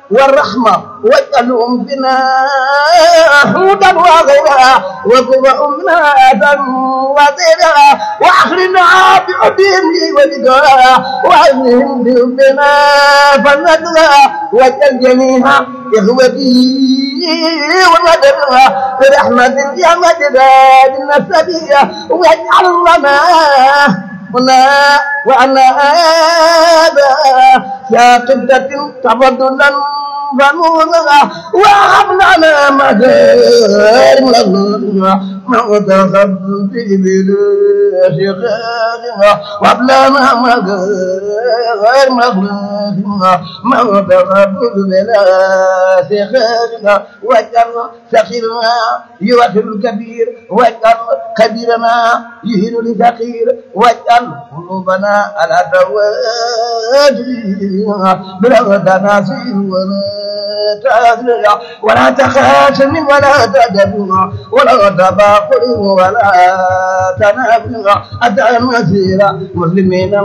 والرحمة واجعلهم بنا هودا وغيرا وكفأ منا آدم وزيرا وأخرنا بعدين ولقاء وعزهم بنا فندرا واجعل جميعا إخوتي ومدرا برحمة يا مدرا بالنسبية واجعل لنا هنا وأنا هذا يا قبلة تفضلا فنورا وهب لنا مدار مغتخب ببلاش خيرها وهب لنا مدار مغتخب مغتخب ببلاش خيرها واجعل سخيرنا يوفر الكبير واجعل كبيرنا يهين لفقير واجعل قلوبنا على تواجه برغدنا سير ولا تأذرع ولا تخاشن ولا تدبر ولا تباقر ولا تنافر أتى المسير مسلمين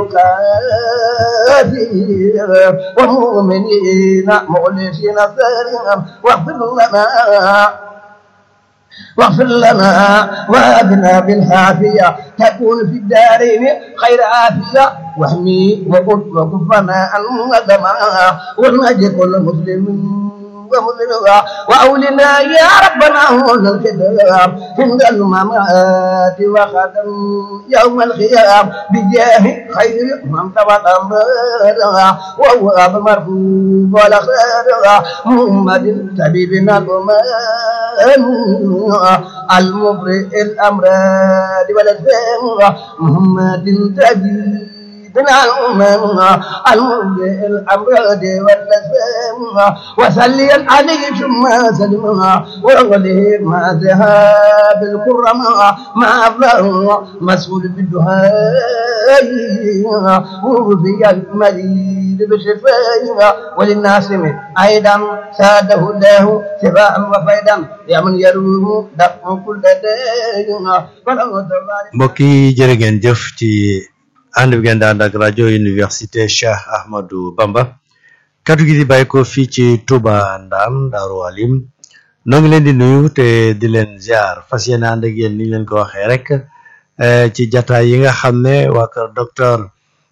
الكافر ومؤمنين مخلصين سيرهم واغفر لنا واغفر لنا وابنا بالعافية تكون في الدارين خير عافية واحمي وقل وكفنا عن ندما ونجي كل مسلم ومسلمة وأولنا يا ربنا هون الخدام عند الممات وختم يوم الخيام بجاه خير من تبت أمرها وهو أبو مرفوع ولا خير محمد طبيبنا الأمان المبرئ الأمراض والأسفام محمد طبيب بنا الأمم المبدئ الأمراض والأسفام وسليا عليه ثم سلمها وغليه ما ذهاب الكرم ما أفلاه مسؤول بالدهاء ووفي المريض بشفائها وللناس من أيضا ساده الله شفاء وفيدا يا من يروه دفع كل داء mbokk yi jërë ngeen jëf ci ànd bi ngeen di ànd ak rajo université Cheikh Ahmadou Bamba kaddu gi di bàyyi ko fii ci Touba Ndam Daaru Alim noo ngi leen di nuyu te di leen ziar fas yéene ànd ak yéen ni ñu leen ko waxee rek ci jataay yi nga xam ne waa kër docteur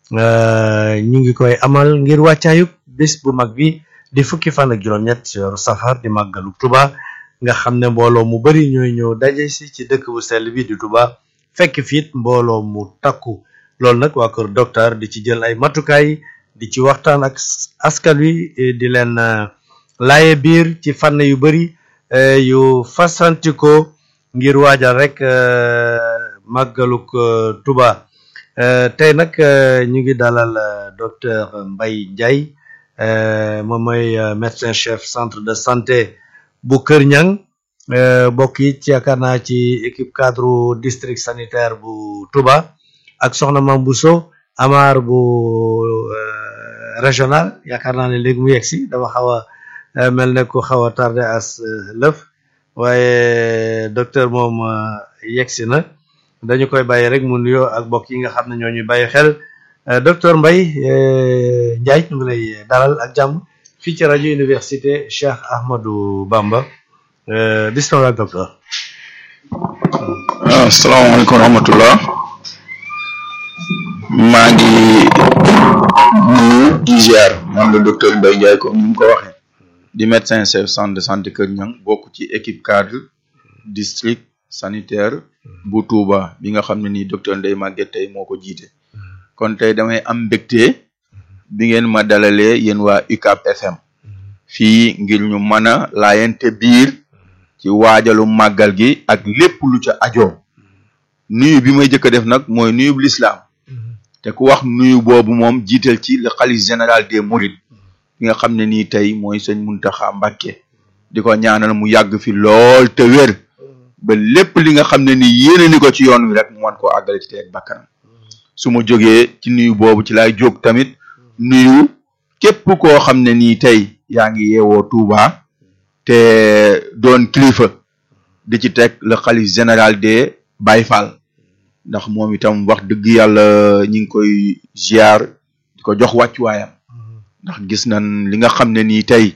ñu ngi koy amal ngir wàccaayub bés bu mag bi di fukki fan ak juróom-ñett ci weeru safar di màggalu Touba nga xam ne mbooloo mu bari ñooy ñëw daje si ci dëkk bu sell bi di Touba fekk fiit mbooloo mu takku loolu nag waa kër docteur di ci jël ay matukaay di ci waxtaan ak askan wi di leen laaye biir ci fànn yu bari yu fasantikoo ngir waajal rek màggaluk Touba tey nag ñu ngi dalal docteur Mbaye Ndiaye moom mooy médecin chef centre de santé bu Kër Ñang bokk it ci yaakaar naa ci équipe cadre district sanitaire bu Touba ak soxna Mame Bousso Amar bu régional yaakaar naa ne léegi mu yegg si dafa xaw a mel ne ku xaw a tardé as lëf waaye docteur moom yegg si na dañu koy bàyyi rek mu nuyoo ak mbokk yi nga xam ne ñoo ñuy bàyyi xel docteur Mbaye Ndiaye ñu ngi lay dalal ak jàmm fii ci rajo université Cheikh Ahmadou Bamba bismillah docteur. asalaamaaleykum wa rahmatullah maa ngi nuyu di ziar man la docteur Mbaye Ndiaye comme ni mu ko waxee di médecin chef centre de santé Kër Ñang bokk ci équipe cadre district sanitaire bu Touba bi nga xam ne nii docteur Ndeye Maguette tey moo ko jiite kon tey damay am mbégte bi ngeen ma dalalee yéen waa UCAB FM fii ngir ñu mën a laayante biir ci waajalu màggal gi ak lépp lu ca ajoo nuyu bi may jëkk a def nag mooy nuyu bu lislaam te ku wax nuyu boobu moom jiital ci le xalif général des mourides bi nga xam ne nii tey mooy sëñ Muntaxa Mbàkke di ko ñaanal mu yàgg fi lool te wér ba lépp li nga xam ne nii yéene ni ko ci yoon wi rek mu mën koo àggale ci teeg bakkanam su ma jógee ci nuyu boobu ci laay jóg tamit nuyu képp koo xam ne nii tey yaa ngi yeewoo Touba te doon kilifa di ci teg le xalif général des Baye Fall ndax moom itam wax dëgg yàlla ñi ngi koy ziar di ko jox wàccuwaayam ndax gis nañ li nga xam ne nii tey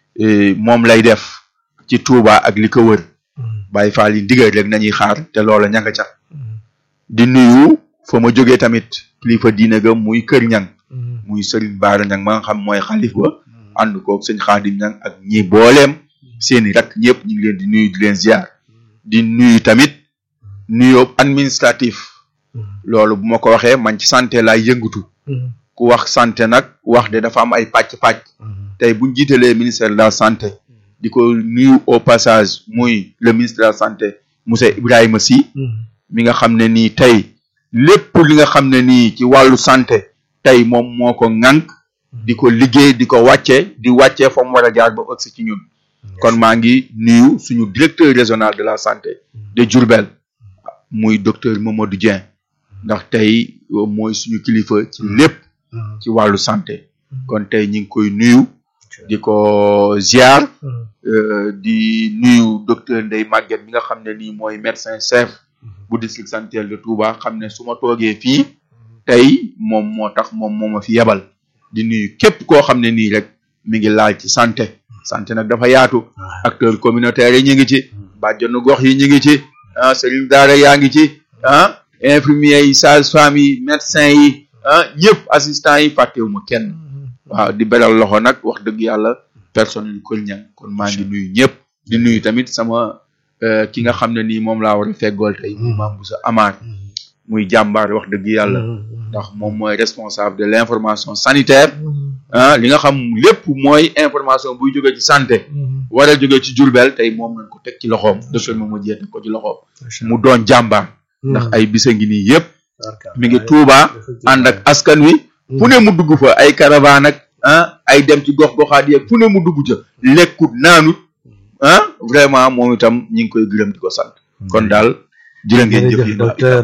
moom lay def ci Touba ak li ko wër Baye Fall yi ndigal rek nañuy xaar te loola ña nga ca di nuyu fa ma jógee tamit kilifa diine ga muy kër ñang muy Serigne Baara ñang ma nga xam mooy xalif ba ànd koog sëñ Xaadim ñang ak ñi booleem seeni rak ñëpp ñu ngi leen di nuyu di leen ziar di nuyu tamit nuyoo administratif loolu bu ma ko waxee man ci santé laay yëngatu ku wax santé nag wax de dafa am ay pàcc-pàcc tey buñ jiitalee ministère de la santé di ko nuyu au passage muy le ministre de la santé monsieur Ibrahima Sy mi nga xam ne nii tey lépp li nga xam ne nii ci wàllu santé tey moom moo ko ŋànk di ko liggéey di ko wàcce di wàccee fa mu war a jaar ba ëgsi ci ñun kon maa ngi nuyu suñu directeur régional de la santé de Diourbel muy docteur Mamadou Dieng ndax tey mooy suñu kilifa ci lépp ci wàllu santé kon tey ñu ngi koy nuyu di ko ziar di nuyu docteur Ndeye Maguette mi nga xam ne nii mooy médecin chef bu district sanitaire de Touba xam ne su ma toogee fii tey moom moo tax moom moo ma fi yebal di nuyu képp koo xam ne nii rek mi ngi laal ci santé santé nag dafa yaatu acteurs communautaires yi ñu ngi ci bàjjenu gox yi ñu ngi ci ah sëriñ daara yaa ngi ci ah infirmiers yi sages-femmes yi médecins yi ah ñëpp assistants yi fàttewuma kenn waaw di beral loxo nag wax dëgg yàlla personnel yu Kër Niang kon maa ngi nuyu ñëpp di nuyu tamit sama ki nga xam ne nii moom laa war a feggool tey muy Mame Boussa Amar muy jàmbaar wax dëgg yàlla ndax moom mooy responsable de l'information sanitaire ah li nga xam lépp mooy information buy jóge ci santé war a jóge ci Diourbel tey moom nañ ko teg ci loxoom docteur moom ma jiyee teg ko ci loxoom mu doon jàmbaar ndax ay bisa ngi nii yëpp mi ngi Touba ànd ak askan wi fu ne mu dugg fa ay caravane ak ah ay dem ci gox goxaat yeeg fu ne mu dugg ca lekkut naanut ah vraiment moom itam ñi ngi koy gërëm di ko sant kon daal jërë ngeen jëf yi docteur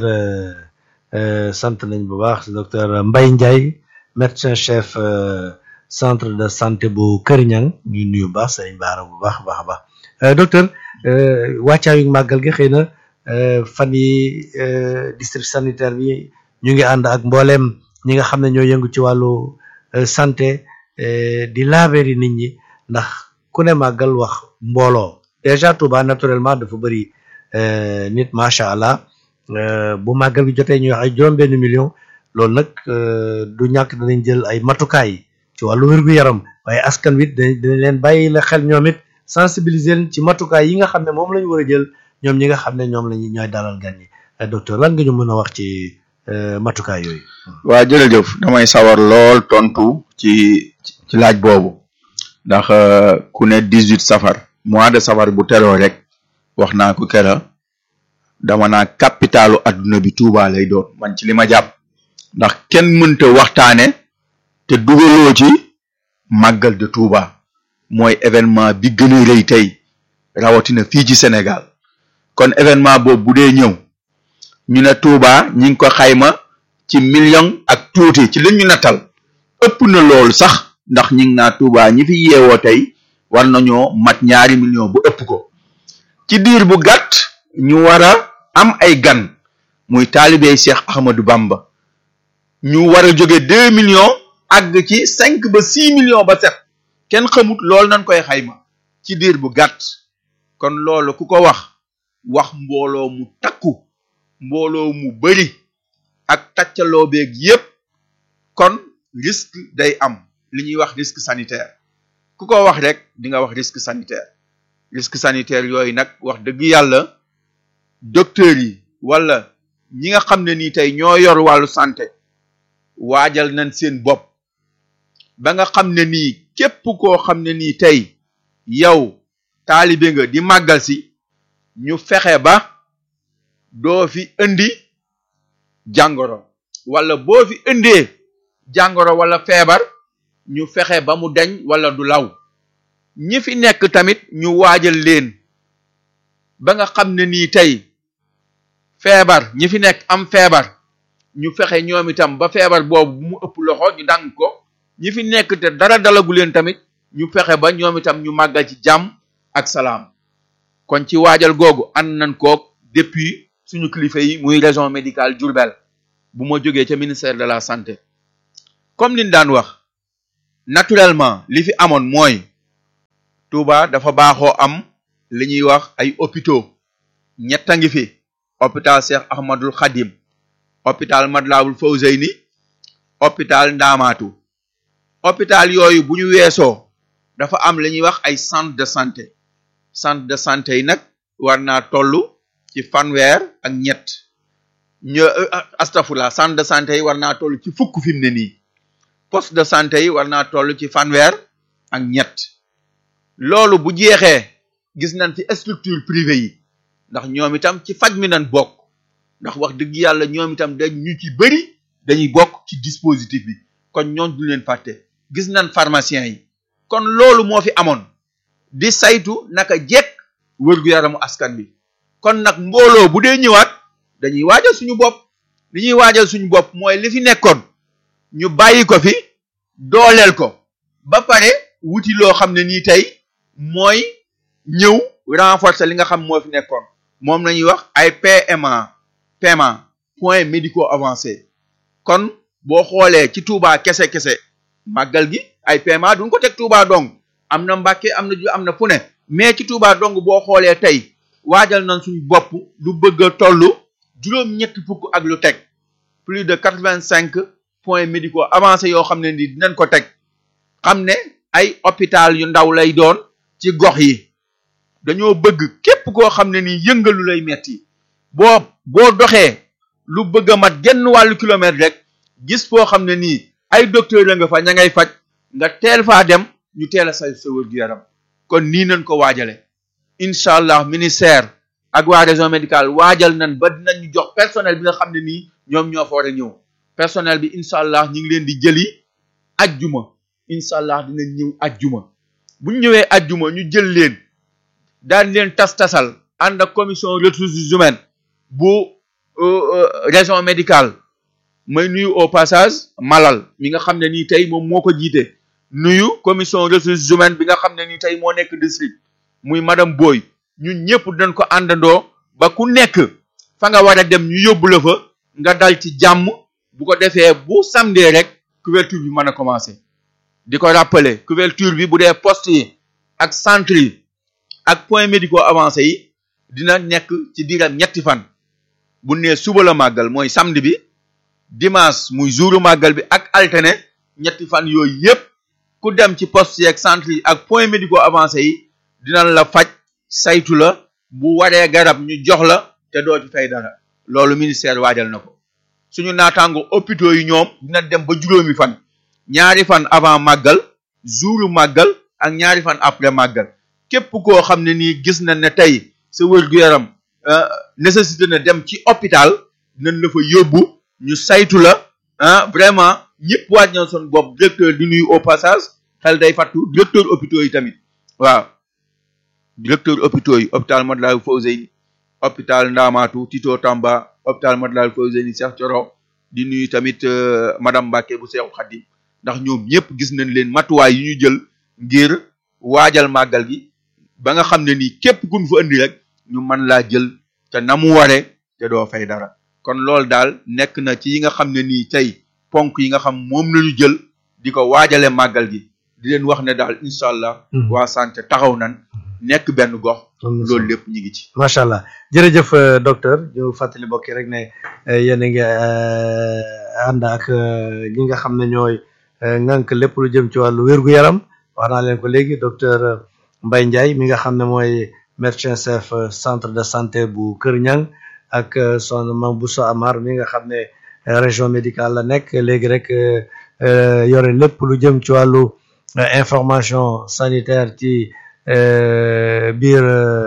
sant nañ bu baax docteur Mbaye Ndiaye médecin chef centre de santé bu Kër Niang ñu nuyu baax sëñ Baara bu baax a baax a baax docteur wàccaayu màggal gi xëy na fan yi district sanitaire bi ñu ngi ànd ak mbooleem ñi nga xam ne ñoo yëngu ci wàllu santé di laabéri nit ñi ndax ku ne màggal wax mbooloo déjà Touba naturellement dafa bëri nit macha allah bu màggal gi jotee ñuy wax ay juróom-benn million loolu nag du ñàkk danañ jël ay matukaay ci wàllu wér-gu-yaram waaye askan wi dañ leen bàyyi la xel ñoom it sensibiliser leen ci matukaay yi nga xam ne moom la ñu war a jël ñoom ñi nga xam ne ñoom lañu ñooy dalal gan ñi docteur lan nga ñu mën a wax ci matukaay yooyu. waa jërëjëf damay sawar lool tontu ci ci laaj boobu ndax ku ne dix huit safar mois de safar bu teroo rek wax naa ko kera dama naa capitalu adduna bi Touba lay doon man ci li ma jàpp ndax kenn mënta waxtaane te dugaloo ci màggal de Touba mooy événement bi gën a rëy tey rawatina fii ci Sénégal kon événement boobu bu dee ñëw ñu ne Touba ñi ngi ko xayma ci million ak tuuti ci li ñu nattal ëpp na loolu sax ndax ñi ngi naa Touba ñi fi yeewoo tey war nañoo mat ñaari million bu ëpp ko ci diir bu gàtt ñu war a am ay gan muy taalibey Cheikh Ahmadou Bamba ñu war a jóge deux millions àgg ci cinq ba six millions ba set kenn xamut loolu nañ koy xayma ci diir bu gàtt kon loolu ku ko wax wax mbooloo mu takku mbooloo mu bari ak taccaloo beeg yépp kon risque day am li ñuy wax risque sanitaire ku ko wax rek di nga wax risque sanitaire risque sanitaire yooyu nag wax dëgg yàlla docteurs yi wala ñi nga xam ne nii tey ñoo yor wàllu santé waajal nañ seen bopp ba nga xam ne nii képp koo xam ne nii tey yow taalibe nga di màggal si ñu fexe ba doo fi indi jàngoro wala boo fi indee jàngoro wala feebar ñu fexe ba mu deñ wala du law ñi fi nekk tamit ñu waajal leen ba nga xam ne nii tey feebar ñi fi nekk am feebar ñu fexe ñoom itam ba feebar boobu bu mu ëpp loxo ñu dang ko ñi fi nekk te dara dalagu leen tamit ñu fexe ba ñoom itam ñu màggal ci jàmm ak salaam kon ci waajal googu ànd nañ koog depuis suñu kilifa yi muy région médicale Diourbel bu ma jógee ca ministère de la santé comme liñ daan wax naturellement li fi amoon mooy Touba dafa baaxoo am li ñuy wax ay hôpitaux ñett a ngi fi hôpital Cheikh Ahmadul Khadim hôpital Matlaboul Fawzeyni hôpital Ndaamaatu hôpital yooyu bu ñu weesoo dafa am li ñuy wax ay centre de santé centre de santé yi nag war naa toll ci fanweer ak ñett ñu astafurlah centre de santé yi war naa toll ci fukk fi mu ne nii poste de santé yi war naa toll ci fanweer ak ñett loolu bu jeexee gis nañ ci structure privée yi ndax ñoom itam ci faj mi nañ bokk ndax wax dëgg yàlla ñoom itam dañ ñu ci bëri dañuy bokk ci dispositif bi kon ñoom du leen fàtte gis nañ pharmacien yi kon loolu moo fi amoon di saytu naka jekk wërgu-yaramu askan bi kon nag mbooloo bu dee ñëwaat dañuy waajal suñu bopp li ñuy waajal suñu bopp mooy li fi nekkoon ñu bàyyi ko fi dooleel ko ba pare wuti loo xam ne nii tey mooy ñëw renforcer li nga xam moo fi nekkoon moom la ñuy wax ay PMA paiement points médicaux avancés kon boo xoolee ci Touba kese kese màggal gi ay paiement duñ ko teg Touba dong am na Mbàkke am na ju am na fu ne mais ci Touba dong boo xoolee tey waajal nañ suñu bopp lu bëgg a toll juróom-ñetti fukk ak lu teg plus de quatre-vingt-cinq points médicaux avancés yoo xam ne ni dinañ ko teg xam ne ay hôpital yu ndaw lay doon ci gox yi dañoo bëgg képp koo xam ne ni yëngalu lay metti boo boo doxee lu bëgg a mat genn wàllu kilomètre rek gis foo xam ne nii ay docteur la nga fa ña ngay faj nga teel faa dem ñu teel a say sa wér-gu-yaram kon nii nañ ko waajale incha allah ministère ak waa région médicale waajal nañ ba dinañu jox personnel bi nga xam ne nii ñoom ñoo fa war a ñëw personnel bi incha allah ñu ngi leen di jëli ajjuma incha allah dinañ ñëw ajjuma bu ñu ñëwee ajjuma ñu jël leen daan leen tas-tasal ànd ak commission ressources humaines bu région médicale may nuyu au passage malal mi nga xam ne nii tey moom moo ko jiite nuyu commission ressources humaines bi nga xam ne nii tey moo nekk district muy madame Boy ñun ñëpp dañ ko àndandoo ba ku nekk fa nga war a dem ñu yóbbu la fa nga dal ci jàmm bu ko defee bu samedi rek couverture bi mën a commencer di ko rappeler couverture bi bu dee poste yi ak centre yi ak points médicaux avancés yi dina nekk ci diiram ñetti fan bu nee suba la màggal mooy samedi bi dimanche muy jouru màggal bi ak alterné ñetti fan yooyu yépp ku dem ci poste yi ak centre yi ak points médicaux avancés yi dinañ la faj saytu la bu waree garab ñu jox la te doo ci fay dara loolu ministère waajal na ko suñu naataango hôpitaux yi ñoom dina dem ba juróomi fan ñaari fan avant màggal jouru màggal ak ñaari fan après màggal képp koo xam ne nii gis na ne tey sa wér-gu-yaram nécessité na dem ci hôpital dinañ la fa yóbbu ñu saytu la ah vraiment ñëpp waaj na son bopp directeur di nuyu au passage xel day fattu directeur hôpitaux yi tamit waaw directeur hôpitaux yi hôpital Matlaboul Fawzeyni hôpital Ndamatou Tito Tamba hôpital Matlaboul Fawzeyni Cheikh Thioro di nuyu tamit madame Mbacke bu Cheikh Khadim ndax ñoom ñëpp gis nañ leen matuwaay yi ñu jël ngir waajal màggal gi ba nga xam ne nii képp kun fa indi rek ñu mën laa jël te na mu ware te doo fay dara kon loolu daal nekk na ci yi nga xam ne nii tey ponk yi nga xam moom lañu jël di ko waajale màggal gi di leen wax ne daal incha allah waa santé taxaw nan nekk benn gox loolu lépp ñu ngi ci macha allah jërëjëf docteur ñu fàttali bokki rek ne yéen a ngi ànd ak ñi nga xam ne ñooy ngànk lépp lu jëm ci wàllu wér-gu-yaram wax naa leen ko léegi docteur Mbaye Ndiaye mi nga xam ne mooy médecin chef centre de santé bu Kër Ñang ak son Mame Bousso Amar mi nga xam ne région médicale la nekk léegi rek yore lépp lu jëm ci wàllu information sanitaire ci biir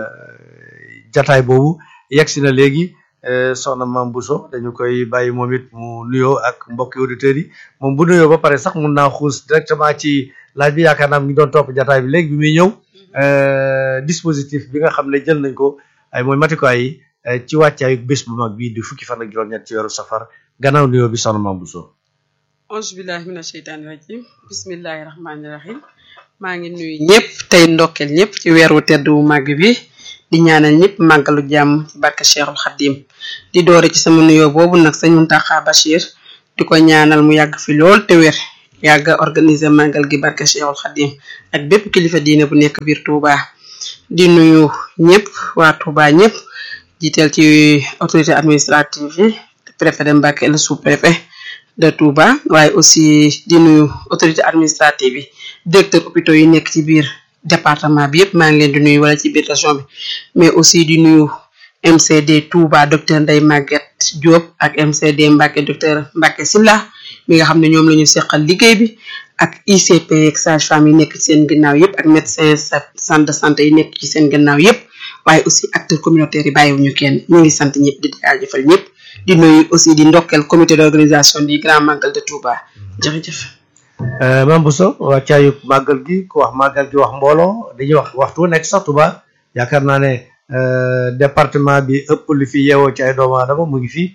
jataay boobu yegsi na léegi soxna Mame Bousso dañu koy bàyyi moom it mu nuyoo ak mbokki auditeurs yi moom bu nuyoo ba pare sax mun naa xuus directement ci laaj bi yaakaar naa mi ngi doon topp jataay bi léegi bi muy ñëw dispositif bi nga xam ne jël nañ ko ay mooy matukaay yi ci wàccaayu bés bu mag bii di fukki fan ak juróom-ñett ci weeru safar gannaaw nuyoo bi soxna Mame Bousso auzu billahi mina sheytaani rajim bismillahi rahmaani rahim maa ngi nuyu ñëpp tey ndokkeel ñëpp ci weeru tedd wu màgg bi di ñaanal ñëpp màggalu jàmm ci barke Cheikhul Khadim di doore ci sama nuyoo boobu nag sëñ Mountakha Bachir di ko ñaanal mu yàgg fi lool te wér yàgg a organiser màggal gi barke Cheikhul Khadim ak bépp kilifa diine bu nekk biir Touba di nuyu ñëpp waa Touba ñëpp jiital ci autorité administrative yi préfet de Mbacké le sous-préfet de Touba waaye aussi di nuyu autorité administrative yi directeur hôpitaux yi nekk ci biir département bi yëpp maa ngi leen di nuyu wala ci biir région bi mais aussi di nuyu MCD Touba docteur Ndeye Maguette Diop ak MCD Mbacké docteur Mbacké Silla mi nga xam ne ñoom la ñu seqal liggéey bi ak ICP ak sage-femme yi nekk ci seen ginnaaw yëpp ak médecin centre de santé yi nekk ci seen ginnaaw yëpp waaye aussi acteurs communautaires yi bàyyiwuñu kenn ñu ngi sant ñëpp di jaajëfal ñëpp di nuyu aussi di ndokkeel comité d'organisation du grand magal de Touba jërëjëf. Mame Bousso wàccaayu màggal gi ku wax màggal gi wax mbooloo dañuy wax waxtu nekk sax Touba yaakaar naa ne département bi ëpp li fi yeewoo ci ay doomu aadama mu ngi fi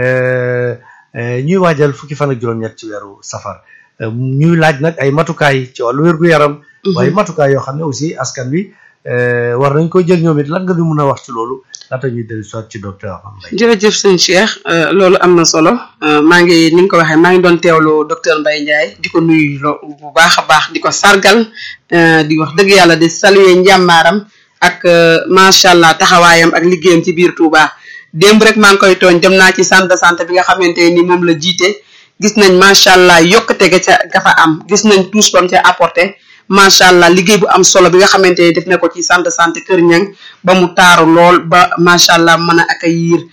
ñuy waajal fukki fan ak juróom-ñett ci weeru safar ñuy laaj nag ay matukaay ci wàllu wér-gu-yaram. waaye matukaay yoo xam ne aussi askan wi war nañ ko jël ñoom it lan nga ñu mun a wax ci loolu laata ñuy dellu soit ci docteur Mbaye. jërëjëf sëñ Cheikh loolu am na solo maa ngi ni nga ko waxee maa ngi doon teewlu docteur Mbaye Ndiaye di ko nuyu bu baax a baax di ko sargal di wax dëgg yàlla di saluer njàmbaaram ak macha allah taxawaayam ak liggéeyam ci biir Touba démb rek maa ngi koy tooñ dem naa ci centre de santé bi nga xamante ni moom la jiite gis nañ macha allah yokkute ga ca ga fa am gis nañ tous bam ca apporté. macha allah liggéey bu am solo bi nga xamante ne def na ko ci centre de santé Kër Ñang ba mu taaru lool ba macha allah mën a accueillir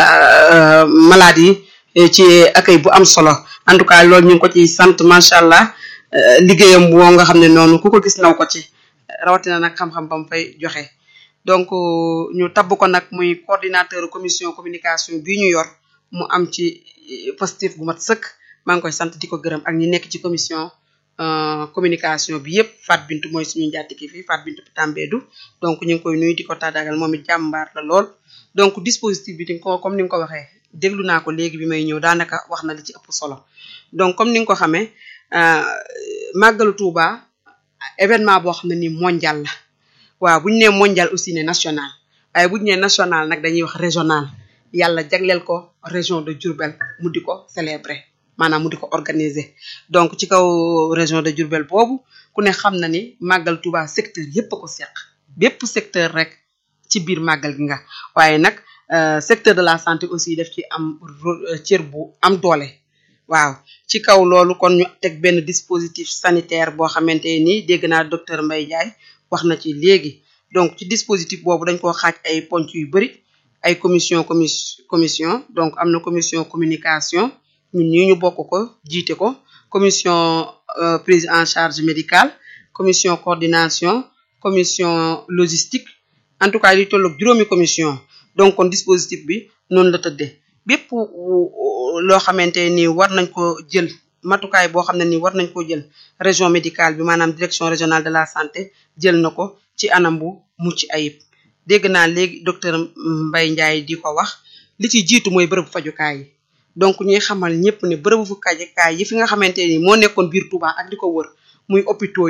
malade yi ci accueil bu am solo en tout cas loolu ñu ngi ko ci sant macha allah liggéeyam boo nga xam ne noonu ku ko gis naw ko ci rawatina nag xam-xam ba mu fay joxe. donc ñu tabb ko nag muy coordinateur commission communication bii ñu yor mu am ci positif bu mat sëkk maa ngi koy sant di ko gërëm ak ñi nekk ci commission. communication bi yëpp Fat Bintu mooy suñu njàttiki fii Fat Bintu Tambédou donc ñu ngi koy nuyu di ko tàggatal moom it jàmbaar la lool donc dispositif bi di ko comme ni nga ko waxee déglu naa ko léegi bi may ñëw daanaka wax na li ci ëpp solo donc comme ni nga ko xamee màggalu Touba événement boo xam ne ni mondial la waaw bu ñu nee mondial aussi ne national waaye bu ñu nee national nag dañuy wax régional yàlla jagleel ko région de Diourbel mu di ko célébrer maanaam mu di ko organiser donc ci kaw région de Diourbel boobu ku ne xam na ni màggal Touba secteur yépp a ko seq bépp secteur rek ci biir màggal gi nga waaye nag secteur de la santé aussi daf ci am cër bu am doole waaw ci kaw loolu kon ñu teg benn dispositif sanitaire boo xamante ni dégg naa docteur Mbaye Ndiaye wax na ci léegi donc ci dispositif boobu dañ koo xaaj ay ponc yu bari ay commission commission donc am na commission communication ñun ñii ñu bokk ko jiite ko commission prise en charge médicale commission coordination commission logistique en tout cas li tolloog juróomi commission donc kon dispositif bi noonu la tëddee bépp loo xamante ni war nañ ko jël matukaay boo xam ne ni war nañ ko jël région médicale bi maanaam direction régionale de la santé jël na ko ci anam bu mucc ayib dégg naa léegi docteur Mbaye Ndiaye di ko wax li ci jiitu mooy bërëbu fajukaay yi donc ñuy xamal ñëpp ne bërëbu fu kajukaay yi fi nga xamante ni moo nekkoon biir Touba ak di ko wër muy hôpitaux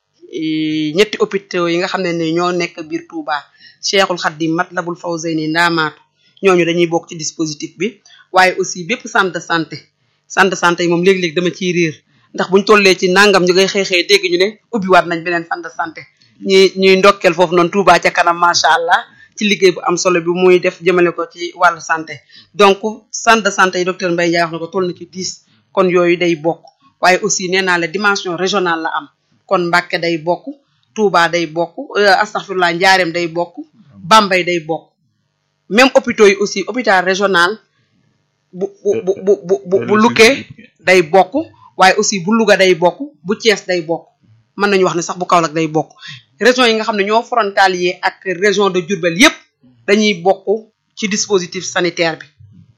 yi ñetti hôpitaux yi nga xam ne ni ñoo nekk biir Touba Cheikhul Khadim Matlabul Fawzayni Ndaamaatu ñooñu dañuy bokk ci dispositif bi waaye aussi bépp centre de santé centre de santé yi moom léegi-léegi dama ciy riir ndax buñ tollee ci nangam ñu ngay xeexee dégg ñu ne ubbiwaat nañ beneen centre de santé ñi ñuy ndokkeel foofu noonu Touba ca kanam macha allah ci liggéey bu am solo bi muy def jëmale ko ci wàllu santé donc centre de santé yi docteur Mbaye Ndiaye wax na ko toll na ci dix kon yooyu day bokk waaye aussi nee naa la dimension régionale la am kon Mbacké day bokk Touba day bokk astaghfirullah Njaareem day bokk Bambey day bokk même hôpitaux yi aussi hôpital régional bu bu bu bu bu bu Lukke day bokk waaye aussi bu Louga day bokk bu Thiès day bokk mën nañu wax ne sax bu Kaolack day bokk région yi nga xam ne ñoo frontalier ak région de Diourbel yépp dañuy bokk ci dispositif sanitaire bi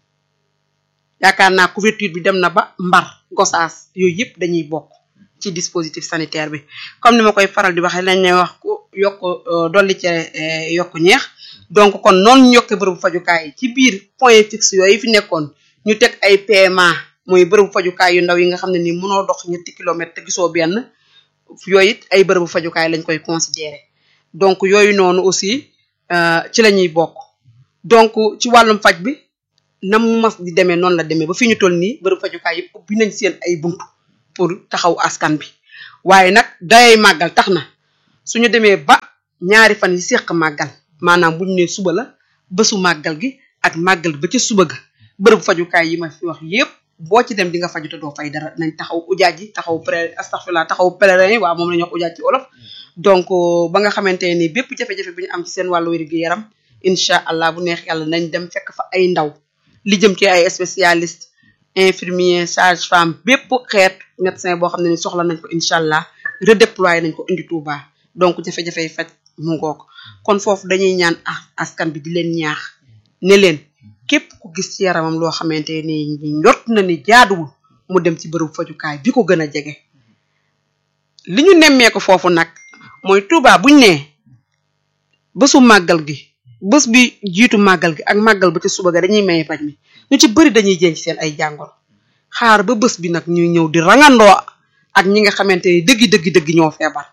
yaakaar naa couverture bi dem na ba Mbar Gossas yooyu yépp dañuy bokk ci dispositif sanitaire bi comme ni ma koy faral di waxee lañ ne wax ku yokk dolli ci yokk ñeex donc kon noonu ñu yokkee bërëbu fajukaay yi ci biir point fixe yooyu fi nekkoon ñu teg ay PMA mooy bërëbu fajukaay yu ndaw yi nga xam ne ni mënoo dox ñetti kilomètres te gisoo benn yooyu it ay bërëbu fajukaay lañ koy considérer donc yooyu noonu aussi ci la ñuy bokk donc ci wàllum faj bi na mu mas di demee noonu la demee ba fi ñu toll nii bërëbu fajukaay yëpp ubbi nañ seen ay buntu pour taxaw askan bi waaye nag dayay màggal tax na suñu demee ba ñaari fan yi seq màggal maanaam bu ñu nee suba la bésu màggal gi ak màggal ba ca suba ga bërëb fajukaay yi ma fi wax yépp boo ci dem di nga faju te doo fay dara nañ taxaw ujaaj yi taxaw pré astaghfirullah taxaw pèlerin yi waaw moom la ñuy wax ujaaj ci olof donc ba nga xamante ni bépp jafe-jafe bi ñu am ci seen wàllu wér gi yaram incha allah bu neex yàlla nañ dem fekk fa ay ndaw li jëm ci ay spécialiste infirmier sage femme bépp xeet médecin boo xam ne ni soxla nañ ko incha allah redéployer nañ ko indi Touba donc jafe-jafe yi faj mu ngoog kon foofu dañuy ñaan askan bi di leen ñaax ne leen képp ku gis ci yaramam loo xamante ni njort na ni jaaduwul mu dem ci bërëb fajukaay bi ko gën a jege li ñu nemmee ko foofu nag mooy Touba buñ ne bésu màggal gi bés bi jiitu màggal gi ak màggal ba ci suba ga dañuy maye faj mi ñu ci bëri dañuy jën ci seen ay jàngoro xaar ba bés bi nag ñuy ñëw di rangandoo ak ñi nga xamante ni dëggi dëggi dëggi ñoo feebar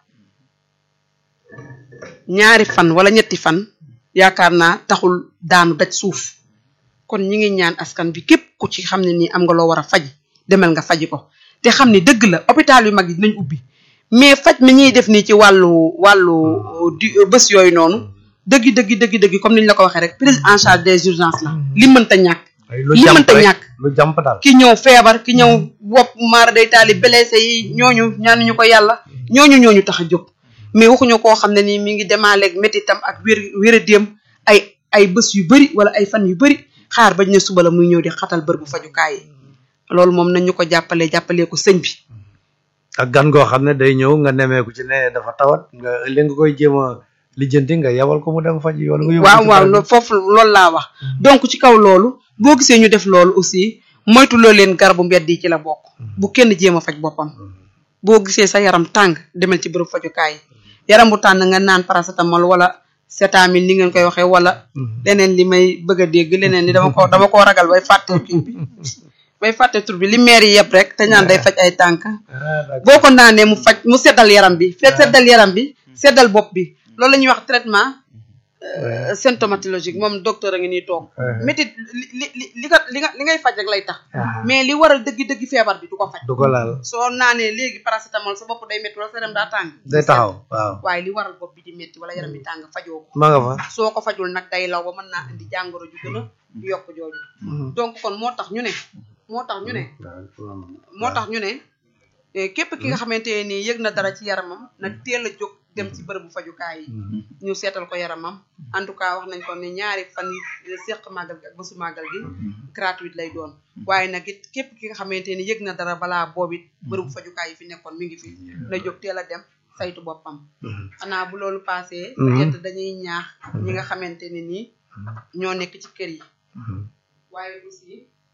ñaari fan wala ñetti fan yaakaar naa taxul daanu daj suuf kon ñi ngi ñaan askan bi képp ku ci xam ne nii am nga loo war a faj demel nga faji ko te xam ne dëgg la hôpital yu mag yi dinañ ubbi mais faj mi ñuy def nii ci wàllu wàllu di bés yooyu noonu dëggi dëggi dëggi dëggi comme ni ñu la ko waxee rek prise en charge des urgences la li mënta ñàkk li mënta ñàkk lu jàmp daal ki ñëw feebar ki ñëw wopp maara day taali blessé yi ñooñu ñaanuñu ko yàlla ñooñu ñooñu tax a jóg mais waxuñu koo xam ne nii mi ngi demaaleeg métitam ak wér wéradéem ay ay bés yu bëri wala ay fan yu bëri xaar bañ ne suba la muy ñëw di xatal bër bu fajukaay yi loolu moom nañ ñu ko jàppalee jàppalee ko sëñ bi ak gan goo xam ne day ñëw nga nemeeku ci ne dafa tawat nga li nga koy jéem a lijjanti nga yabal ko mu dem faj wala nga yóbbu waaw ci waaw barab bi. lo- foofu loolu laa wax donc ci kaw loolu boo gisee ñu def loolu aussi moytu loo leen garabu mbedd yi ci la bokk bu kenn jéem a faj boppam boo gisee sa yaram tàng demal ci bërëb fajukaay yi yaram bu tàng nga naan paracétamol wala cétamine ni ngeen koy waxee wala leneen li may bëgg a dégg leneen li dama ko dama koo ragal bay fàtte kii bi bay fàtte tur bi li maire yi yëpp rek te ñaan day faj ay tànk Ah, d'accord. boo ko naanee mu faj mu seddal yaram bi fekk seddal yaram bi seddal bopp bi loolu la ñuy wax traitement euh, symptomatologique moom docteur a ngi nii toog métit li li li li nga li nga li ngay faj rek lay tax Ah, mais li waral dëgg-dëgg feebar bi du ko faj du ko laal soo naanee léegi paracétamol sa bopp day métti wala sa yaram daa tàng day taxaw waaw waaye li waral bopp bi di métti wala yaram bi tàng fajoo ko ma nga fa soo ko fajul nag day law ba mën naa indi jàngoro ju gën a yokk jooju donc kon moo tax ñu ne moo tax ñu ne moo tax ñu ne eh, képp ki nga xamante ne nii yëg na dara ci yaramam na teel a jóg dem ci bërëbu fajukaay yi ñu seetal ko yaramam en tout cas wax nañ ko ne ñaari fan yi seq màggal gi ak bésu màggal gi gratuite lay doon waaye nag it képp ki nga xamante ni yëg na dara balaa boobu it bërëbu fajukaay yi fi nekkoon mi ngi fi na jóg teel a dem saytu boppam xanaa bu loolu passé peut-être dañuy ñaax ñi nga xamante ne nii ñoo nekk ci kër yi waaye aussi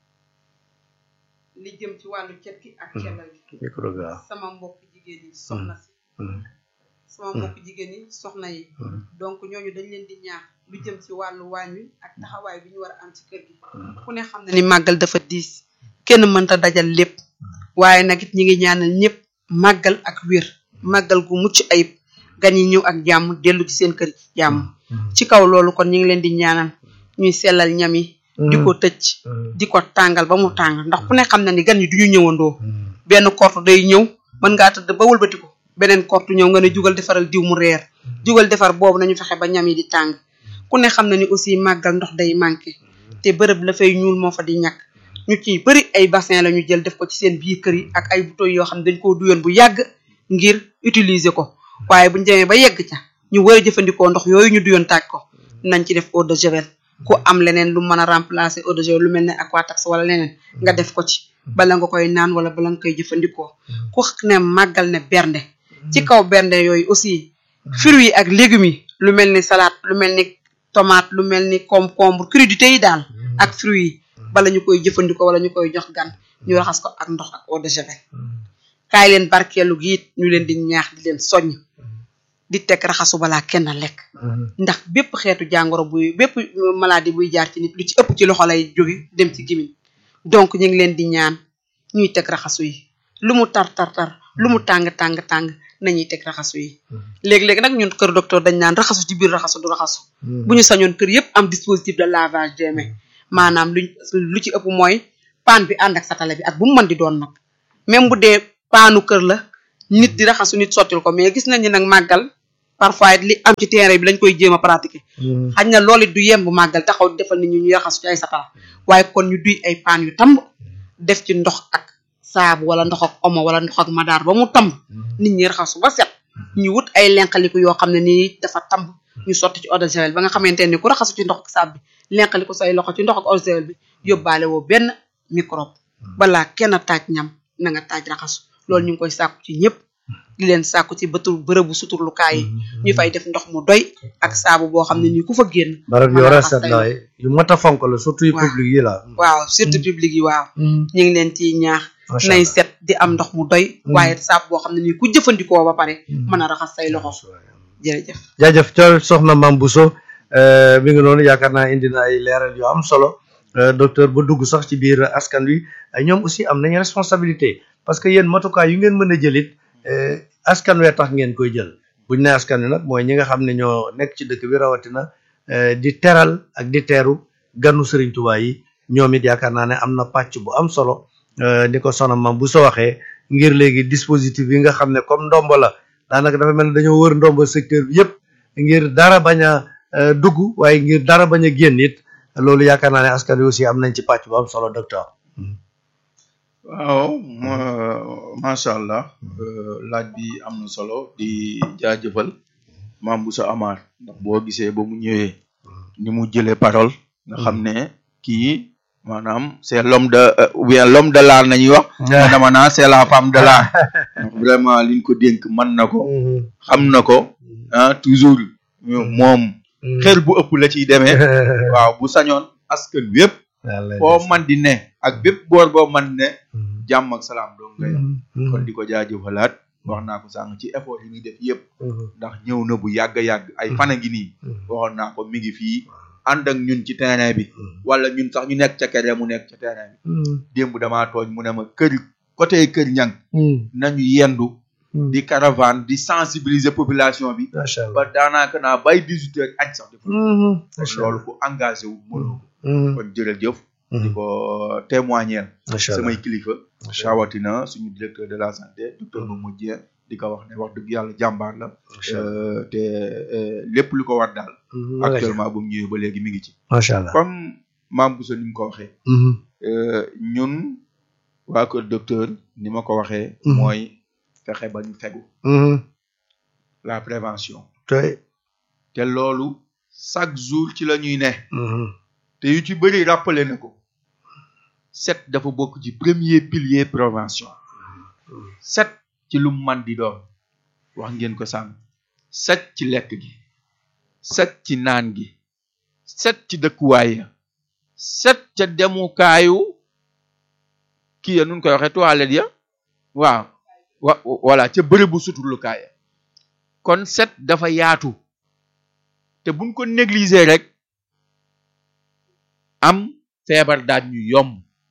li jëm ci wàllu cet gi ak cellal gi micro bi waaw sama mbokk jigéen yi soxna si sama mbokk jigéen yi soxna yi donc ñooñu dañ leen di ñaax lu jëm ci wàllu waañ wi ak taxawaay bi ñu war a am ci kër gi ku ne xam na ni màggal dafa diis kenn mënta dajal lépp waaye nag it ñi ngi ñaanal ñëpp màggal ak wér màggal gu mucc ayib gan yi ñëw ak jàmm dellu ci seen kër ci jàmm ci kaw loolu kon ñi ngi leen di ñaanal ñuy sellal ñam yi di ko tëj di ko tàngal ba mu tàng ndax ku ne xam na ni gan yi du ñu ñëwandoo benn kortu day ñëw mën ngaa tëdd ba wëlbati ko beneen kortu ñëw nga ne jugal defaral diw mu reer jugal defar boobu nañu fexe ba ñam yi di tàng ku ne xam na ni aussi màggal ndox day manqué te bërëb la fay ñuul moo fa di ñàkk ñu ciy bëri ay bassin la ñu jël def ko ci seen biir kër yi ak ay bouteilles yoo xam ne dañ koo duyoon bu yàgg ngir utiliser ko waaye buñ demee ba yegg ca ñu war a jëfandikoo ndox yooyu ñu duyoon taaj ko nañ ci def eau de javel ku am leneen lu mën a remplacer eau de javel lu mel ne aquatax wala leneen nga def ko ci bala nga koy naan wala bala nga koy jëfandikoo ku ne màggal ne bernde ci kaw bernde yooyu aussi fruits yi ak légumes yi lu mel ni salade lu mel ni tomate lu mel ni concombre crudité yi daal ak fruits yi bala ñu koy jëfandikoo wala ñu koy jox gan ñu raxas ko ak ndox ak eau de javel kaay leen barkeelu gi it ñu leen di ñaax di leen soññ di teg raxasu balaa kenn lekk ndax bépp xeetu jàngoro buy bépp maladie buy jaar ci nit lu ci ëpp ci loxo lay jóge dem ci gimiñ donc ñu ngi leen di ñaan ñuy teg raxasu yi lu mu tar tar tar lu mu tàng tàng tàng nañuy teg raxasu yi léegi-léegi nag ñun kër docteur dañ naan raxasu ci biir raxasu du raxasu bu ñu sañoon kër yépp am dispositif de lavage des mains maanaam luñ lu ci ëpp mooy paan bi ànd ak satale bi ak bu mu mën di doon nag même bu dee paanu kër la nit di raxasu nit sottil ko mais gis nañ ni nag màggal parfois it li am ci terrain bi dañ koy jéem a pratiquer xañ na loolu it du yemb màggal taxaw di defal nit ñi ñuy raxasu ci ay satala waaye kon ñu duy ay paan yu tamb def ci ndox ak saabu wala ndox ak omo wala ndox ak madaar ba mu tamb nit ñi raxasu ba set ñu wut ay lenqaliku yoo xam ne nii dafa tamb ñu sotti ci eau de javel ba nga xamante ni ku raxasu ci ndox ak saabu bi lenqaliku say loxo ci ndox ak eau de javel bi yóbbaale woo benn microbe balaa kenn taaj ñam na nga taaj raxasu loolu ñu ngi koy sàkku ci ñëpp di leen sàkku ci bëtu bërëbu suturlukaay yi ñu fay def ndox mu doy ak saabu boo xam ne nii ku fa génn barab yu mën a rafet raxas say la yu mat a fonk la surtout yu Waaw. public yi la waaw surtout public yi waaw ñu ngi leen ciy ñaax Macha nay Allah. set di am ndox mu doy waaye saabu boo xam ne nii ku jëfandikoo ba pare mën a raxas say loxo jërëjëf jaajëf co soxna Mame Bousso euh, mi ngi noonu yaakaar naa indi na ay leeral yu am solo euh, docteur ba dugg sax ci biir askan wi ay ñoom aussi am nañu responsabilité parce que yéen matukaay yu ngeen mën a jëlit euh, askan wee tax ngeen koy jël buñ ne askan wi nag mooy ñi nga xam ne ñoo nekk ci dëkk bi rawatina euh, di teral ak di teeru ganu Serigne Touba yi ñoom it yaakaar naa ne am na pàcc bu am solo euh, ni ko soxna Mame Bousso waxee ngir léegi dispositif yi nga xam ne comme ndombo la daanaka dafa mel ne dañoo wër ndombo secteur bi yëpp ngir dara bañ a euh, dugg waaye ngir dara bañ a génn it loolu yaakaar naa ne askan wi aussi am nañ ci pàcc bu am solo docteur. waaw ma macha allah euh, laaj bi am na solo di jaajëfal Mame Bousso Amar ndax boo gisee ba mu ñëwee ni mu jëlee parole nga xam ne kii maanaam c'est l'homme de euh, ou bien l'homme de l'art nañuy wax mais dama naa c'est la femme de l'art ndax vraiment liñ ko dénk mën na ko xam na ko ah toujours moom xel bu ëpp la ciy demee waaw bu sañoon askan wépp foo man di ne ak bépp boor boo man ne jàmm ak salaam doon nga yam kon di ko jaajëfalaat wax naa ko sànq ci effort yi muy def yëpp ndax ñëw na bu yàgg yàgg ay fan a ngi nii waxoon naa ko mi ngi fii ànd ak ñun ci terrain bi wala ñun sax ñu nekk ca kere mu nekk ca terrain bi démb damaa tooñ mu ne ma kër côté kër ñang nañu yendu di caravane di sensibiliser population bi macha ba allah daanaka naa bay 18 heures añ sax def macha loolu ku engagé wu mënoo ko kon jërëjëf di ko témoigner macha allah samay kilifa rawatina suñu directeur de la santé docteur Momo Dieng di ko wax ne wax dëgg yàlla jàmbaar la macha allah euh, te euh, lépp lu ko war daal actuellement bu mu ñëwee ba léegi mi ngi ci macha allah comme Mame Bousso ni mu ko waxee euh, ñun waa kër docteur ni ma ko waxee Mhm. mooy fexe ba ñu fegu la prévention tey te loolu chaque jour ci la ñuy ne te yu ci bëri rappelé na ko set dafa bokk ci premier pilier prévention set ci lu man di doon wax ngeen ko sànq set ci lekk gi set ci naan gi set ci dëkkuwaay ya set ca demukaayu kii ya nun koy waxee toilette ya waaw wa voilà ca bërëbu suturlukaay ya kon set dafa yaatu te buñ ko négliger rek am feebar daaj ñu yomb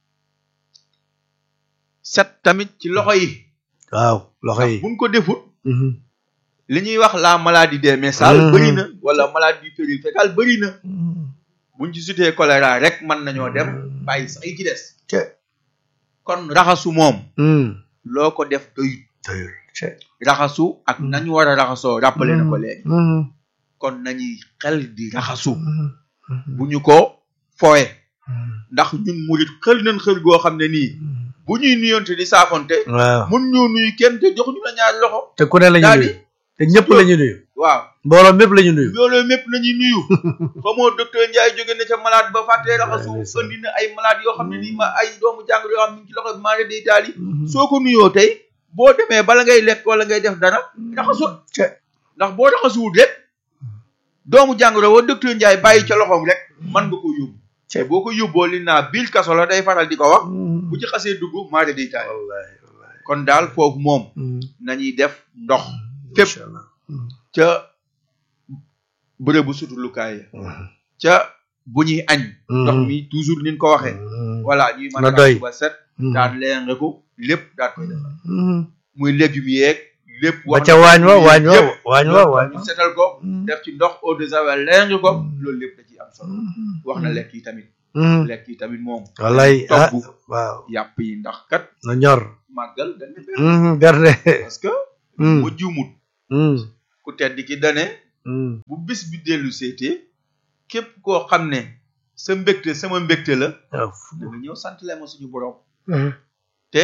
set tamit ci loxo yi waaw loxo yi buñ ko defut li ñuy wax la maladie des messales Mhm. bëri na wala maladie périphérique bëri na buñ ci sutee choléra rek mën nañoo dem bàyyi sax yi ci des te kon raxasu moom loo ko def doyut teyul te raxasu ak nañu war a raxasoo rappelé na ko léegi kon nañuy xel di raxasu bu ñu ko fowe ndax ñun murit xël nañ xël goo xam ne nii bu ñuy nuyonte di saafonte waaw mun ñoo nuyu kenn te jox ñu la ñaari loxo te ku ne la ñu daal nuyu di te ñëpp la ñu nuyu waaw mbooloo mépp la ñu nuyu loolu mépp nañuy nuyu xamoo docteur Ndiaye jóge na ca malade ba fàttee raxasu ndeysaan. andi na ay malade yoo xam ne nii ma ay doomu jàngoro yoo xam ne ci loxo bi maa ngi day taali soo ko nuyoo tey boo demee bala ngay lekk wala ngay def dara raxasul te ndax boo raxasuwul rek doomu jàngoro wa docteur Ndiaye bàyyi ca loxoom rek mën nga ko yóbbu te boo ko yóbboo li naa biir kaso la day faral di ko wax bu ci xasee dugg maa day taali wallahi wallahi kon daal foofu moom nañuy def ndox fépp Macha Allah. ca bërëbu sutulukaay ya ca bu ñuy añ ndox mi toujours niñ ko waxee voilà ñuy mën Na a doy. raxas ba set daan leen ko lépp daal koy defar muy légumes yeeg lépp ba ca waañ wa waañ wa waañ wa waañ ñu setal ko def ci ndox eau de javel leen ko loolu lépp da ciy am solo wax na lekk yi tamit lekk yi tamit moom wallahi ah togg waaw yàpp yi ndax kat na ñor màggal dañ ne bernde Mhm, bernde parce que Mm. mu juumut Mhm, ku tedd ki dane mhm. bu bis bi dellu seetee képp koo xam ne sa mbégte sama mbégte la waaw da nga ñëw sant leen ma suñu borom Mhm. te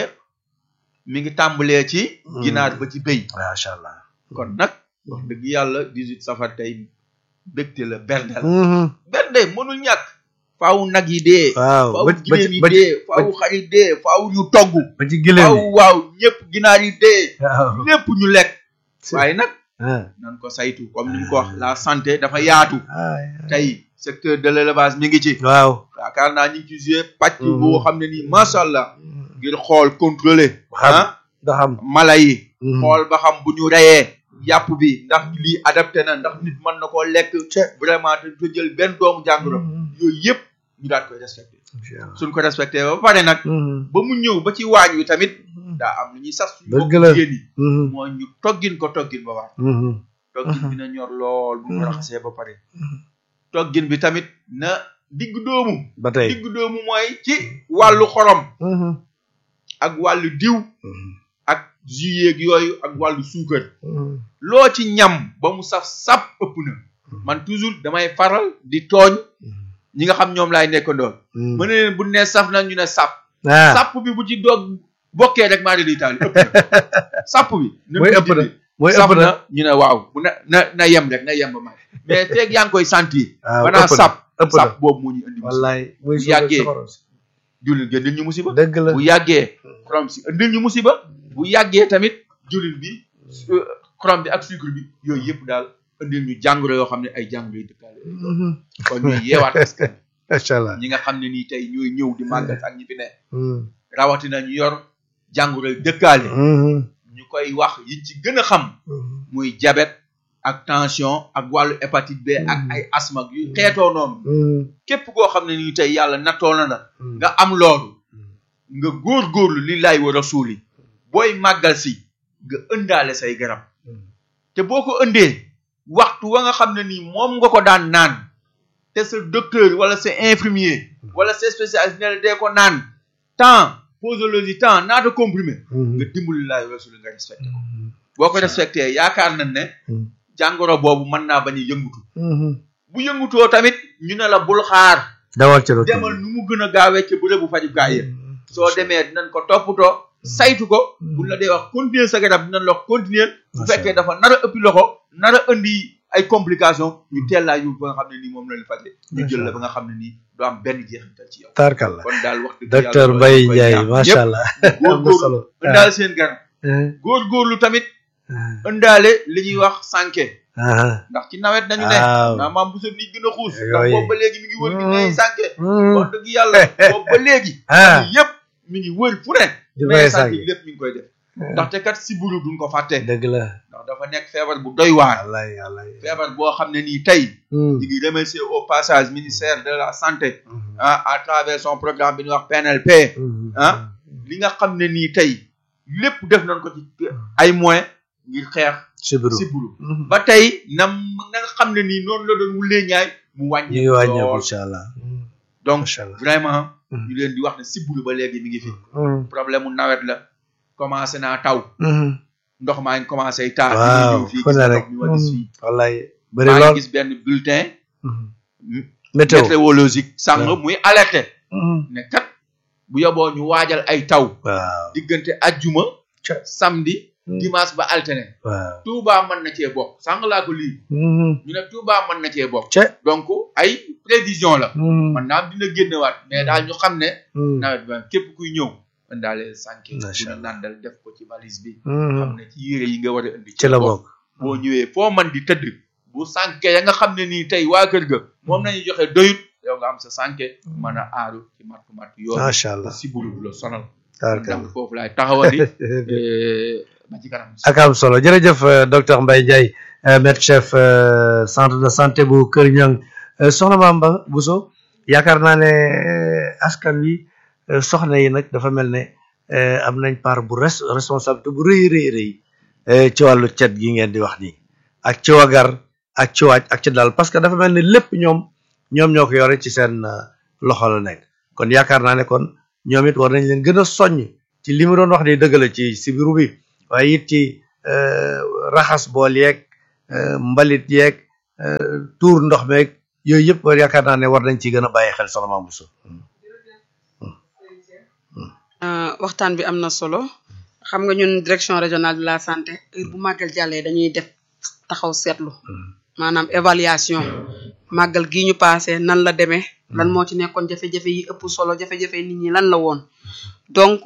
mi ngi tàmbalee ci Mm. ginaar ba ci béy macha allah kon nag wax dëgg yàlla 18 safar tey mbégte la bernde la Mhm. bernde mënul ñàkk faaw nag yi dee waaw faaw ba ba giléem ci yi ba ci dee faaw xar yi dee faaw ñu togg ba ci gileem faaw yi waaw ñëpp ginaar yi dee waaw lépp ñu lekk waaye nag ah nan ko saytu comme ni ñu ko wax la santé dafa yaatu ah, tey secteur de l'élevage mi ngi ci waaw yaakaar naa ñu ngi ci joué pàcc Mhm. boo xam ne nii macha allah ngir xool contrôler xam ah da xam mala yi Mhm. xool ba xam bu ñu reyee yàpp bi ndax lii adapté na ndax nit mën na koo lekk vraiment te du jël benn doomu jàngoro yooyu yëpp ñu daal koy respecté suñ ko respecté ba pare nag Mhm. ba mu ñëw ba ci waañ wi tamit daa am lu ñuy sas suñu Dëgg mbokk la. jigéen yi Mhm. mooy ñu toggin ko toggin ba waar Mhm. toggin bi na ñor lool bu ñu ko raxasee ba pare toggin bi tamit na digg doomu ba tey digg doomu mooy ci wàllu xorom Mhm. ak wàllu diw Mhm. ak jus yeeg yooyu ak wàllu suukar Mhm. loo ci ñam ba mu saf sap ëpp na man toujours damay faral di tooñ ñi nga xam ñoom laay nekkandool Mhm. mën na leen bu ne saf na ñu ne sap ah sàpp bi bu ci doog bokkee rek maa di taal ëpp na sàpp bi na mooy ko ëpp na dindi. mooy saf ëpp na na ñu ne waaw bu na na na yem rek na yem ba ma mais feeg yaa ngi koy sentir waaw banaa ëpp na sàpp ëpp na sàpp boobu moo ñu indi musiba wallaay muy bu yàggee soxor si. jullit gi indil ñu musiba dëgg la bu yàggee xorom si indil ñu musiba bu yàggee tamit jullit bi euh, xorom bi ak sucre bi yooyu yëpp daal indil ñu jàngoro yoo xam ne ay jàngoro yu dëkkaale Mhm. kon ñuy yeewaat askan macha allah ñi nga xam ne nii tey ñooy ñëw di màggal ak ñi fi ne Mhm. rawatina ñu yor jàngoro yu dëkkaale Mhm. ñu koy wax yiñ ci gën a xam Mhm. muy diabète ak tension ak wàllu hépatite B ak ay asthme ak yu xeetoo noonu Mhm. képp koo xam ne nii tey yàlla nattoo na la Mhm. nga am loolu nga góor-góorlu li laay war a suuli booy màggal si nga ëndaale say garab te boo ko ëndee waxtu wa nga xam ne nii moom nga ko daan naan te sa docteur wala sa infirmier wala sa spécialiste ne la dee ko naan temps posologie temps naata comprimé nga dimbali laay war a suuli nga respecté ko boo ko respecté yaakaar nañ ne Mhm. jàngoro boobu mën naa bañ a yëngutu Mhm. bu yëngutoo tamit ñu ne la bul xaar dawal ci retour demal nu mu gën a gaawee ca bërëbu fajukaay ya soo demee dinañ ko toppatoo saytu ko buñ la dee wax continuer sa garab dinañ la wax continuer bu Macha fekkee dafa nar a ëppi loxo nar a indi ay complications ñu teel laa yóbbu ba nga xam ne nii moom la ñu faje ñu jël la ba nga xam ne nii du am benn jeexital ci yow tarkal la kon daal wax dëgg docteur yàlla Mbaye loolu koy Ndiaye ñaax. macha Ñëpp allah am na góorgóorlu solo ëndaale seen garab ah góorgóorlu tamit ah ëndaale li ñuy wax sànke ah ndax ci nawet dañu ne Waaw. naa maam bu sa nit gën a xuus ndax Yooyu. boobu ba léegi mi ngi wër gi nay Mm. sànke Mm. wax dëgg yàlla boobu ba léegi ah yëpp mi ngi wër fu ne di mais may sànke sànq lépp mi ngi koy def ndaxte kat si buru duñ ko fàtte dëgg la ndax dafa nekk feebar bu doy waar wallaay wallaay feebar boo xam ne nii tey Mm. ñu ngi remercier au passage ministère de la santé Mhm. ah à travers son programme bi ñuy wax PNLP Mhm. ah li nga xam ne nii tey lépp def nañ ko ci ay moyens ngir xeex sibiru si buru Mhm. ba tey nam na nga xam ne nii noonu la doon wulee ñaay mu ñu wàññi ngi wàññeeku lool incha allah donc macha allah vraiment Mhm. ñu leen di wax ne si buru ba léegi mi ngi fi Mhm. problème mu nawet la commencé naa taw Mhm. ndox maa ngi commencé taa waaw ñëw fii fu gis ne nga rek ndox mi ma gis fii wallaay bëri maa ngi lool gis benn bulletin Mhm. m- météo météorologique sàng waaw. muy alerté Mhm. ne kat bu yoboo ñu waajal ay taw waaw diggante ajjuma Ca. samedi Mhm. dimanche ba alterné waaw Touba mën na cee bokk sàng laa ko lii Mhm. ñu ne Touba mën na cee bokk ca donc ay prévision la Mhm. man naam dina génnewaat mais daal ñu xam ne Mhm. nawet ba képp kuy ñëw indaale sànke bu Macha ñu Allah. nàndal def ko ci valise bi Mhm. xam ne ci yére yi nga war a indi ci la bokk boo ñëwee foo man di tëdd bu sànke ya nga xam ne nii tey waa kër ga moom nañu joxe doyut yow nga am sa sànke mën a aaru ci matt matt yoon macha allah si buru du la sonal tarkal donc foofu laay taxawali eh, ba ci kanam ak am solo jërëjëf euh, docteur Mbaye Ndiaye euh, maître chef euh, centre de santé bu Kër Ñang euh, soxna Bamba Bousso yaakaar naa ne euh, askan wi euh, soxna yi nag dafa mel ne euh, am nañ part bu res responsabilité bu rëy rëy rëy euh, ci wàllu cet gi ngeen di wax nii ak ci wagar ak ci waaj ak ci dal parce que dafa mel ne lépp ñoom ñoom ñoo ko yore ci seen euh, loxo la nekk kon yaakaar naa ne kon ñoom it war nañ leen gën a soññ ci li mu doon wax de dëgg la ci sibiru bi waaye it ci raxas bool yeeg mbalit yeeg tuur ndox meeg yooyu yëpp yaakaar naa ne war nañ ci gën a bàyyi xel soxna Mame Bousso waxtaan bi am na solo xam nga ñun direction régionale de la santé heure bu màggal jàllee dañuy def taxaw seetlu maanaam évaluation màggal gi ñu passé nan la demee lan moo ci nekkoon jafe-jafe yi ëpp solo jafe-jafe nit ñi lan la woon donc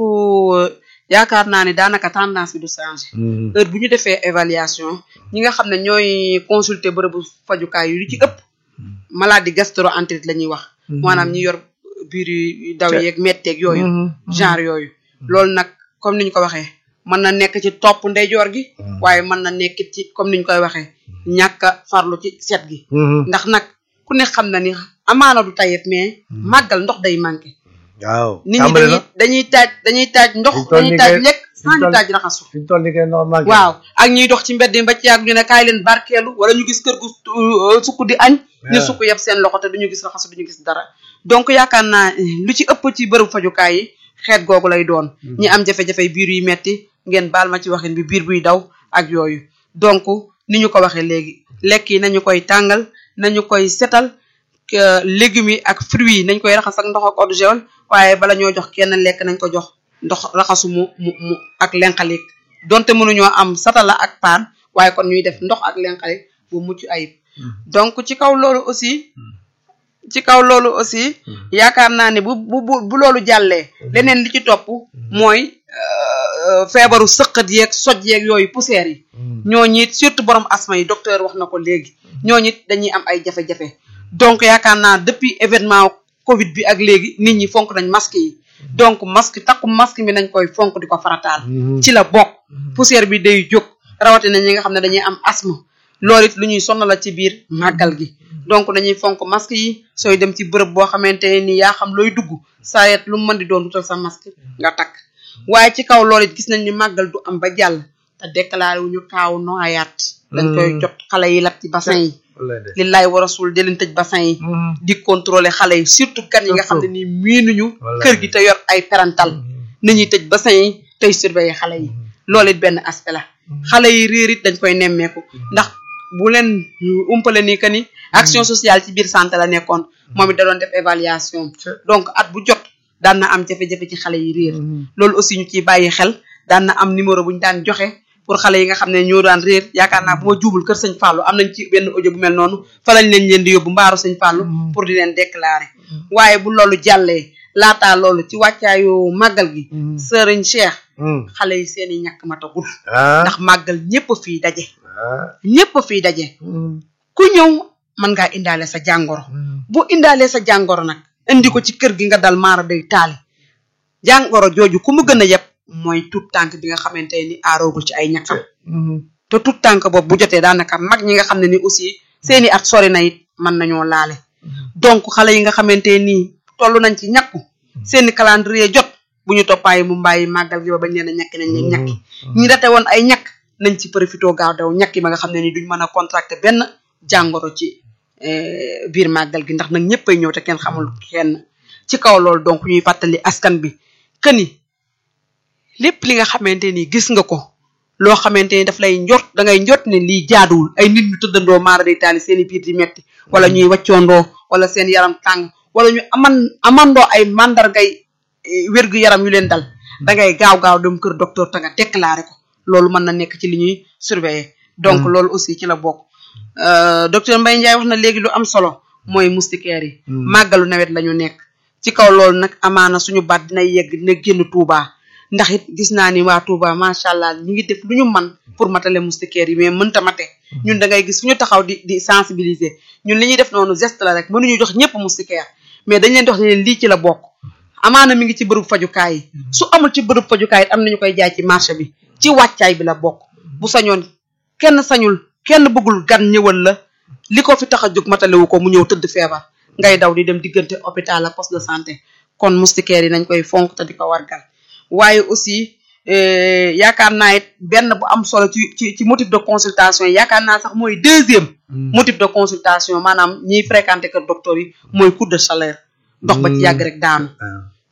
yaakaar naa ne daanaka tendance bi du changé heure bu ñu defee évaluation ñi nga xam ne ñooy consulter bërëbu fajukaay yu li ci ëpp maladie gastro-entérite la ñuy wax maanaam ñi yor biir yu daw yeeg metteeg yooyu genre yooyu loolu nag comme niñ ko waxee mën na nekk ci topp ndeyjoor gi waaye mën na nekk ci comme niñ koy waxee ñàkk a farlu ci set gi ndax nag ku ne xam na ni amaana du tayef mais màggal ndox day manqué waaw nit ñi dañuy dañuy taaj dañuy taaj ndox dañuy taaj lekk sans ñu taaj raxasu fi ñu toll nii kay ndox manqué waaw ak ñuy dox ci mbedd yi ba ci yàgg ñu ne kaay leen barkeelu wala ñu gis kër gu sukk di añ ñu sukk yeb seen loxo te duñu gis raxasu duñu gis dara donc yaakaar naa lu ci ëpp ci bërëb fajukaay yi xeet googu lay doon ñi am jafe-jafe biir yu metti ngeen baal ma ci waxin bi biir buy daw ak yooyu donc ni ñu ko waxee léegi lekk yi nañu koy tàngal nañu koy setal légumes yi ak fruits yi nañ koy raxas ak ndox ak eau de javel waaye bala ñoo jox kenn lekk nañ ko jox ndox raxasu mu mu mu ak lenqalik donte mënuñoo am satala ak paan waaye kon ñuy def ndox ak lenqalik bu mucc ayib donc ci kaw loolu aussi ci kaw loolu aussi yaakaar naa ne bu bu bu loolu jàllee leneen li ci topp mooy feebaru sëqat yeeg soj yeeg yooyu poussière yi ñooñu it surtout borom asma yi docteur wax na ko léegi ñooñu it dañuy am ay jafe-jafe donc yaakaar naa depuis événement Covid bi ak léegi nit ñi fonk nañ masque yi donc masque takku masque bi nañ koy fonk di ko farataal. ci la bokk poussière bi day jóg rawatina ñi nga xam ne dañuy am asthme loolu it lu ñuy sonal la ci biir màggal gi. donc dañuy fonk masque yi sooy dem ci bërëb boo xamante ni yaa xam looy dugg saa yet lu mu mën di doon wutal sa masque nga takk waaye ci kaw loolu it gis nañ ni màggal du am ba jàll te déclaré wu ñu kaaw noyaat. dañ koy jot xale yi lab ci bassin yi. lillaay wa rasul di leen tëj bassin yi. di contrôler xale yi surtout gan yi nga xam ne nii miinuñu kër gi te yor ay parental nañuy tëj bassin yi tey surveiller xale yi loolu it benn aspect la xale yi réer it dañ koy nemmeeku ndax bu leen umpale ni que ni action sociale ci biir santé la nekkoon moom it da doon def évaluation donc at bu jot daan na am jafe-jafe ci xale yi réer loolu aussi ñu ciy bàyyi xel daan na am numéro bu ñu daan joxe pour xale yi nga xam ne ñoo daan réer yaakaar naa bu ma juubul kër sëñ Fallou am nañ ci benn audio bu mel noonu fa lañ leen leen di yóbbu mbaaru sëñ Fallou pour di leen déclarer waaye bu loolu jàllee laataa loolu ci wàccaayu màggal gi sëriñ Cheikh xale yi seen i ñàkk matagul ndax màggal ñëpp fii daje ñëpp fii daje ku ñëw mën ngaa indaale sa jàngoro bu indaalee sa jàngoro nag indi ko ci kër gi nga dal maara day taali jàngoro jooju ku mu gën a yeb mooy tout tànk bi nga xamante ni aaroogul ci ay ñàkkam te tout tànk boobu bu jotee daanaka mag ñi nga xam ne ni aussi seeni at sori na it mën nañoo laale donc xale yi nga xamante ni toll nañ ci ñàkku seeni calendrier jot bu ñu toppaayi mu mbàyyi màggal gi ba bañ leen a ñàkki nañ leen ñàkki ñi date woon ay ñàkk nañ ci profité gaaw daw ñàkki ba nga xam ne ni duñ mën a contracté benn jàngoro ci biir màggal gi ndax nag ñëppay ñëw te kenn xamul kenn ci kaw loolu donc ñuy fàttali askan bi que ni lépp li nga xamante ni gis nga ko loo xamante ni daf lay njort da ngay njort ne lii jaaduwul ay nit ñu tëddandoo maara day taali seen i biir di metti wala ñuy wàccoondoo wala seen yaram tàng wala ñu aman amandoo ay mandargay wérgu yaram yu leen dal da ngay gaaw gaaw dem kër docteur te nga déclaré ko loolu mën na nekk ci li ñuy surveiller donc loolu aussi ci la bokk docteur Mbaye Ndiaye wax na léegi lu am solo mooy moustiquaire yi màggalu nawet la ñu nekk ci kaw loolu nag amaana suñu baat dina yegg dina génn Touba ndax it gis naa ni waa Touba macha allah ñu ngi def lu ñu man pour matale moustiquaire yi mais mënta mate ñun da ngay gis fu ñu taxaw di di sensibiliser ñun li ñuy def noonu geste la rek mënuñu jox ñëpp moustiquaire mais dañ leen dox ne leen lii ci la bokk amaana mi ngi ci bërëb fajukaay yi su amul ci bërëb fajukaay it am nañu koy jaay ci marché bi ci wàccaay bi la bokk bu sañoon kenn sañul kenn bëggul gan ñëwal la li ko fi tax a jóg matalewu ko mu ñëw tëdd feebar ngay daw di dem diggante hôpital ak poste de santé kon moustiquaire yi nañ koy fonk te di ko wargal waaye aussi yaakaar naa it benn bu am solo ci ci ci motif de consultation yi yaakaar naa sax mooy deuxième motif de consultation maanaam ñiy fréquenté kër docteur yi mooy coup de chaleur ndox ba ci yàgg rek daanu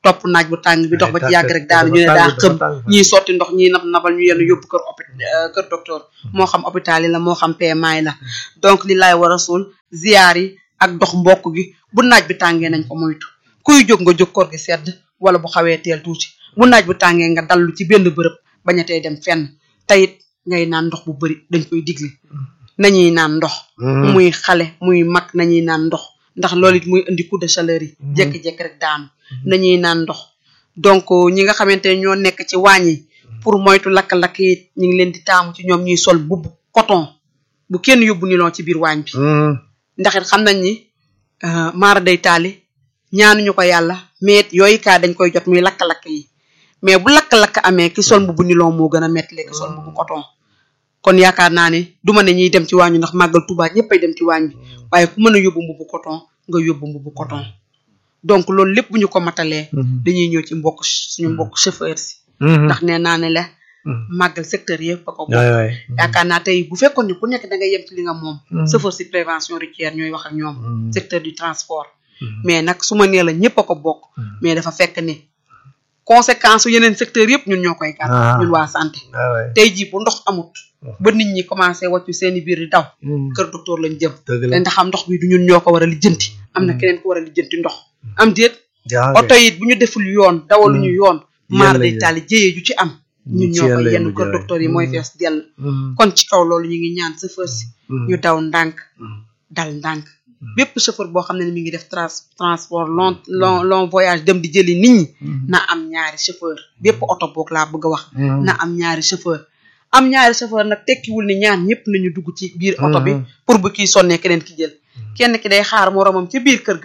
topp naaj bu tàng bi dox ba ci yàgg rek daanu ñu ne daa xëm ñiy sotti ndox ñiy nab nabal ñu yenn yóbbu kër opi kër docteur moo xam hôpital yi la moo xam PMA yi la donc li laay war a suul ziyaar yi ak dox mbokk gi bu naaj bi tàngee nañ ko moytu kuy jóg nga jóg koor gi sedd wala bu xawee teel tuuti bu naaj bu tàngee nga dallu ci benn bërëb bañatee dem fenn tayit ngay naan ndox bu bari dañ koy digle nañuy naan ndox muy xale muy mag nañuy naan ndox ndax loolu it muy indi coup de chaleur yi jékki-jékki rek daanu nañuy naan ndox donc ñi nga xamante ne ñoo nekk ci waañ yi pour moytu lakk-lakk yi ñu ngi leen di taamu ci ñoom ñuy sol bubb coton bu kenn yóbbu nilon ci biir waañ bi ndax it xam nañ ni maara day taali ñaanuñu ko yàlla mais yooyu kaa dañ koy jot muy lakk-lakk yi mais bu lakk-lakk amee ki sol mbubu nilon moo gën a metti léegi sol mbubu coton kon yaakaar naa ne du ma ne ñuy dem ci waañ bi ndax màggal Tuubaa ñëppay dem ci waañ bi waaye ku mën a yóbbu mbubu coton nga yóbbu mbubu coton donc loolu lépp bu ñu ko matalee dañuy ñëw ci mbokk suñu mbokk chauffeur si ndax nee naa ne la màggal secteur yëpp a ko bokk yaakaar naa tey bu fekkoon ne ku nekk da nga yem ci li nga moom chauffeur si prévention routière ñooy wax ak ñoom secteur du transport mais nag su ma nee la ñëpp a ko bokk mais dafa fekk ne conséquence yeneen secteur yëpp ñun ñoo koy gàtt ñun waa santé tey jii bu ndox amut ba nit ñi commencé wàccu seeni biir di daw kër docteur lañ jëm te ndax am ndox bi du ñun ñoo ko war a lijjanti am na keneen ko war a lijjanti ndox am déet oto yi bu ñu deful yoon dawaluñu yoon maar day taali jéyee ju ci am ñun ñoo ko yenn kër docteur yi mooy fees dell kon ci kaw loolu ñu ngi ñaan chauffeur si ñu daw ndànk dal ndànk bépp chauffeur boo xam ne mi ngi def trans transport long long long voyage dem di jëli nit ñi na am ñaari chauffeur bépp oto boog laa bëgg a wax na am ñaari chauffeur am ñaari chauffeur nag tekkiwul ni ñaar ñëpp nañu dugg ci biir oto bi pour bu kii sonnee keneen ki jël kenn ki day xaar moroomam ci biir kër ga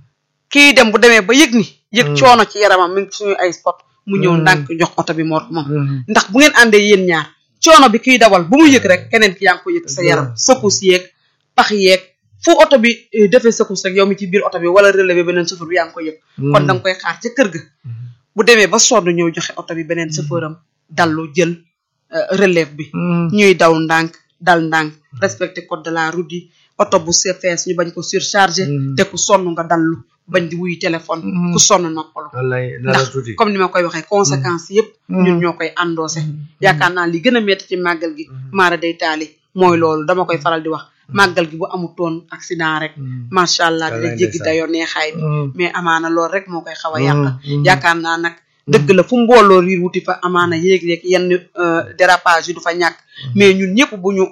kii dem bu demee ba yëg ni yëg coono ci yaramam mi ngi suñu ay spot mu ñëw ndànk jox oto bi moroomam ndax bu ngeen àndee yéen ñaar coono bi kiy dawal bu mu yëg rek keneen ki yaa ngi ko yëg sa yaram sëkkus yeeg pax yeeg fu oto bi defee sëkkus rek yow mi ci biir oto bi wala relevé beneen chauffeur bi yaa ngi ko yëg kon da nga koy xaar ca kër ga bu demee ba sonn ñëw joxe oto bi beneen chauffeur am dallu jël relève bi ñuy daw ndànk dal ndànk respecté code de la route yi oto bu se fees ñu bañ ko surchargé te ku sonn nga dallu bañ di wuy téléphone ku sonn noppalu ndax comme ni ma koy waxee conséquences yëpp ñun ñoo koy endossé yaakaar naa li gën a metti ci màggal gi maara day taali mooy loolu dama koy faral di wax màggal gi bu amutoon accident rek macha allah dina jéggi dayoo neexaay bi mais amaana loolu rek moo koy xaw a yàq yaakaar naa nag dëgg la fu mbooloo riir wuti fa amaana yéeg-yéeg yenn dérapage yi du fa ñàkk mais ñun ñëpp bu ñu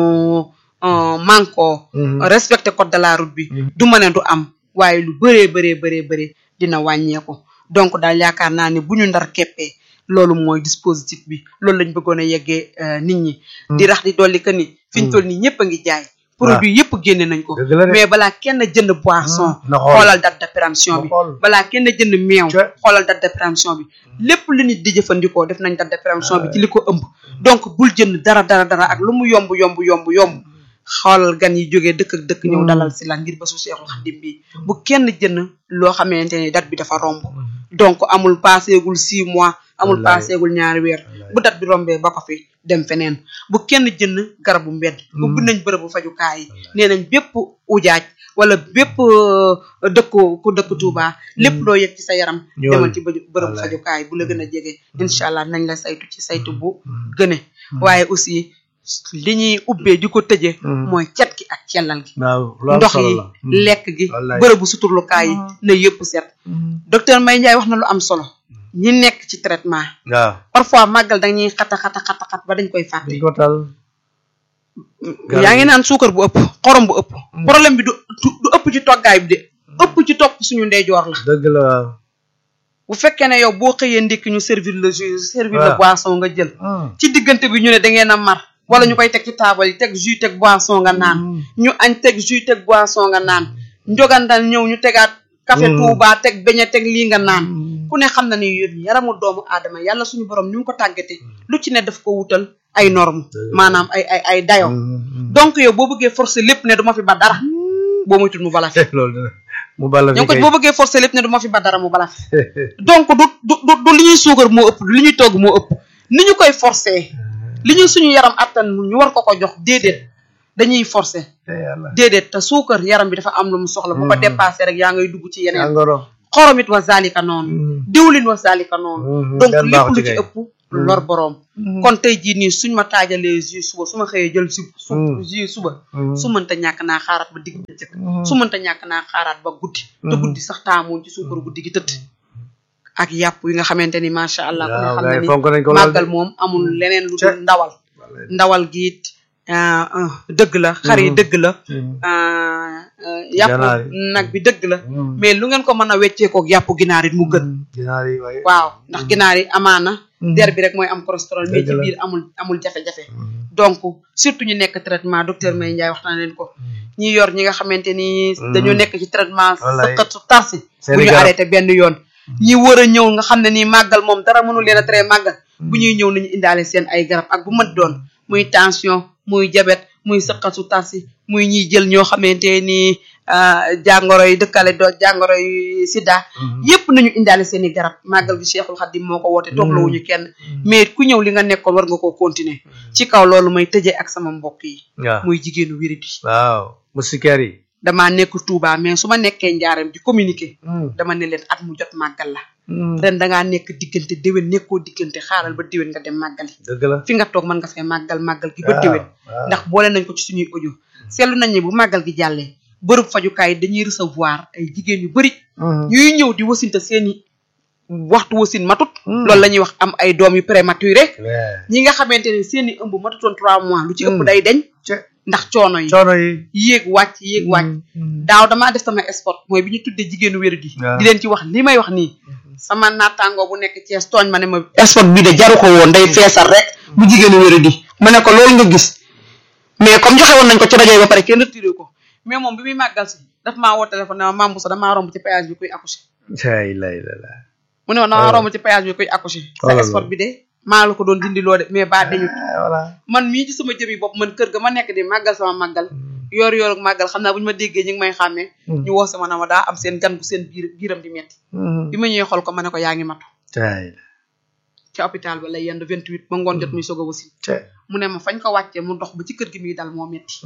manko respecté code de la route bi du ma ne du am waaye lu bëree bëree bëree bëree dina wàññeeku donc daal yaakaar naa ne bu ñu ndar keppee loolu mooy dispositif bi loolu lañ bëggoon a yeggee nit ñi di rax di dolli que ni fi ñu toll nii ñëpp a ngi jaay produit yëpp génne nañ ko mais balaa kenn jënd boisson xoolal date de péremption bi balaa kenn jënd meew xoolal date de péremption bi lépp lu nit di jëfandikoo def nañ date de péremption bi ci li ko ëmb donc bul jënd dara dara dara ak lu mu yomb yomb yomb yomb xoolal gan yi jógee dëkk ak dëkk ñëw dalal si la ngir ba su Seexul Xadim bi bu kenn jënd loo xamante ne date bi dafa romb donc amul paaseegul six mois amul paaseegul ñaari weer bu date bi rombee ba ko fi dem feneen bu kenn jënd garabu mbedd ubbi nañ bërëbu fajukaay yi nee nañ bépp ujaaj wala bépp dëkku ku dëkk Tuuba lépp loo yëg ci sa yaram demal ci bërëbu fajukaay bu la gën a jege incha allah nañ la saytu ci saytu bu gëne waaye aussi li ñuy ubbee di ko tëjee mooy cet gi ak cellal gi ndox yi lekk gi bërëbu suturlukaay yi na yëpp set docteur Mbaye Ndiaye wax na lu am solo ñi nekk ci traitement waaw parfois màggal dañuy xata xata xata xat ba dañ koy fàtte yaa ngi naan suukar bu ëpp xorom bu ëpp problème bi du du ëpp ci toggaay bi de ëpp ci topp suñu ndeyjoor la dëgg la waaw bu fekkee ne yow boo xëyee ndékki ñu servir le jus servir le boisson nga jël ci diggante bi ñu ne da ngeen a mar wala ñu koy teg ci taabal yi teg jus teg boisson nga naan ñu añ teg jus teg boisson nga naan njogandal ñëw ñu tegaat café Touba teg beñe teg lii nga naan ku ne xam na ni yaramu doomu aadama yàlla suñu borom ñu ngi ko tàggate lu ci ne daf ko wutal ay norme maanaam ay ay ay dayo donc yow boo bëggee forcer lépp ne du ma fi ba dara boo moytul mu bala fi mu bala fi ñoo ko boo bëggee forcer lépp ne du ma fi ba dara mu bala fi donc du du du li ñuy suukar moo ëpp du li ñuy togg moo ëpp ni ñu koy forcer li ñu suñu yaram attan ñu war ko ko jox déedéet dañuy forcer déedéet te suukar yaram bi dafa am lu mu soxla bu ko dépassé rek yaa ngay dugg ci yeneen xoromit wa zalika noonu diwlin wa zalika noonu donc lépp lu ci ëpp lor boroom kon tey jii nii suñ ma taajalee jus suba su ma xëyee jël su su jus suba su mënta ñàkk naa xaaraat ba digg bëccëg su mënta ñàkk naa xaaraat ba guddi te guddi sax taamuñ ci suukaru guddi gi tëdd ak yàpp yi nga xamante ni macha allah ku ne xam na ni màggal moom amul leneen lu dul ndawal ndawal gi it dëgg la xar yi dëgg la yàpp nag bi dëgg la mais lu ngeen ko mën a wecceekook yàpp ginaar it mu gën waaw ndax ginaar yi amaana der bi rek mooy am cholestérol mais ci biir amul amul jafe-jafe donc surtout ñu nekk traitement docteur May Ndiaye waxtaan leen ko ñi yor ñi nga xamante ni dañoo nekk ci traitement sëqat su tarsi bu ñu arrêté benn yoon ñi war a ñëw nga xam ne nii màggal moom dara mënul leen a tere màggal bu ñuy ñëw nañu indaale seen ay garab ak bu mat doon muy tension muy diabète muy sëqat su tarsi muy ñiy jël ñoo xamante ni jàngoro yi dëkkale do jàngoro yi sida yépp nañu indaale seen i garab màggal gi Cheikhul Khadim moo ko woote toog lawuñu kenn mais ku ñëw li nga nekkoon war nga koo continuer ci kaw loolu may tëjee ak sama mbokk yi muy jigéenu wérit yi waaw musikeer yi damaa nekk Touba mais su ma nekkee njaaram di communiquer dama ne leen at mu jot màggal la ren dangaa nekk diggante déwén nekkoo diggante xaaral ba déwén nga dem màggali dëgg la fi nga toog mën nga fee màggal màggal gi ba déwén ndax boole nañ ko ci suñuy audio seetlu nañ ne bu màggal gi jàllee bërëb fajukaay dañuy recevoir ay jigéen yu bari ñuy ñëw di wasinte seeni waxtu wasin matut loolu la ñuy wax am ay doom yu prématuré ñi nga xamante ne seeni ëmb matutoon trois mois lu ci ëpp day deñ ndax coono yi coono yi yéeg wàcc yéeg wàcc daaw damaa def sama sport mooy bi ñu tuddee jigéenu wéru di di leen ci wax li may wax nii sama naataangoo bu nekk Thiès tooñ ma ne ma sport bii de jaru ko woon day feesal rek bu jigéenu wéru di ma ne ko loolu nga gis mais comme joxe woon nañ ko ci rajo yi ba pare kenn retiré ko mais moom bi muy màggal si daf maa woo téléphone ne ma maam Boussa damaa romb ci péage bi kuy accoucher lay lay la mu ne ma damaa romb ci péage bi kuy accoucher sa sport bi de maa la ko doon dindi loo de mais ba dañu man mii ci sama jëmi bopp man kër ga ma nekk di màggal sama màggal yoor yoor ak màggal xam naa bu ñu ma déggee ñu ngi may xàmmee ñu woo sama na ma daa am seen gan bu seen biir biiram di metti bi ma ñëwee xool ko ma ne ko yaa ngi matu ci hôpital ba lay yendu vingt huit ba ngoon jot muy soog a wasin mu ne ma fañ ko wàccee mu dox ba ci kër gi muy dal moo metti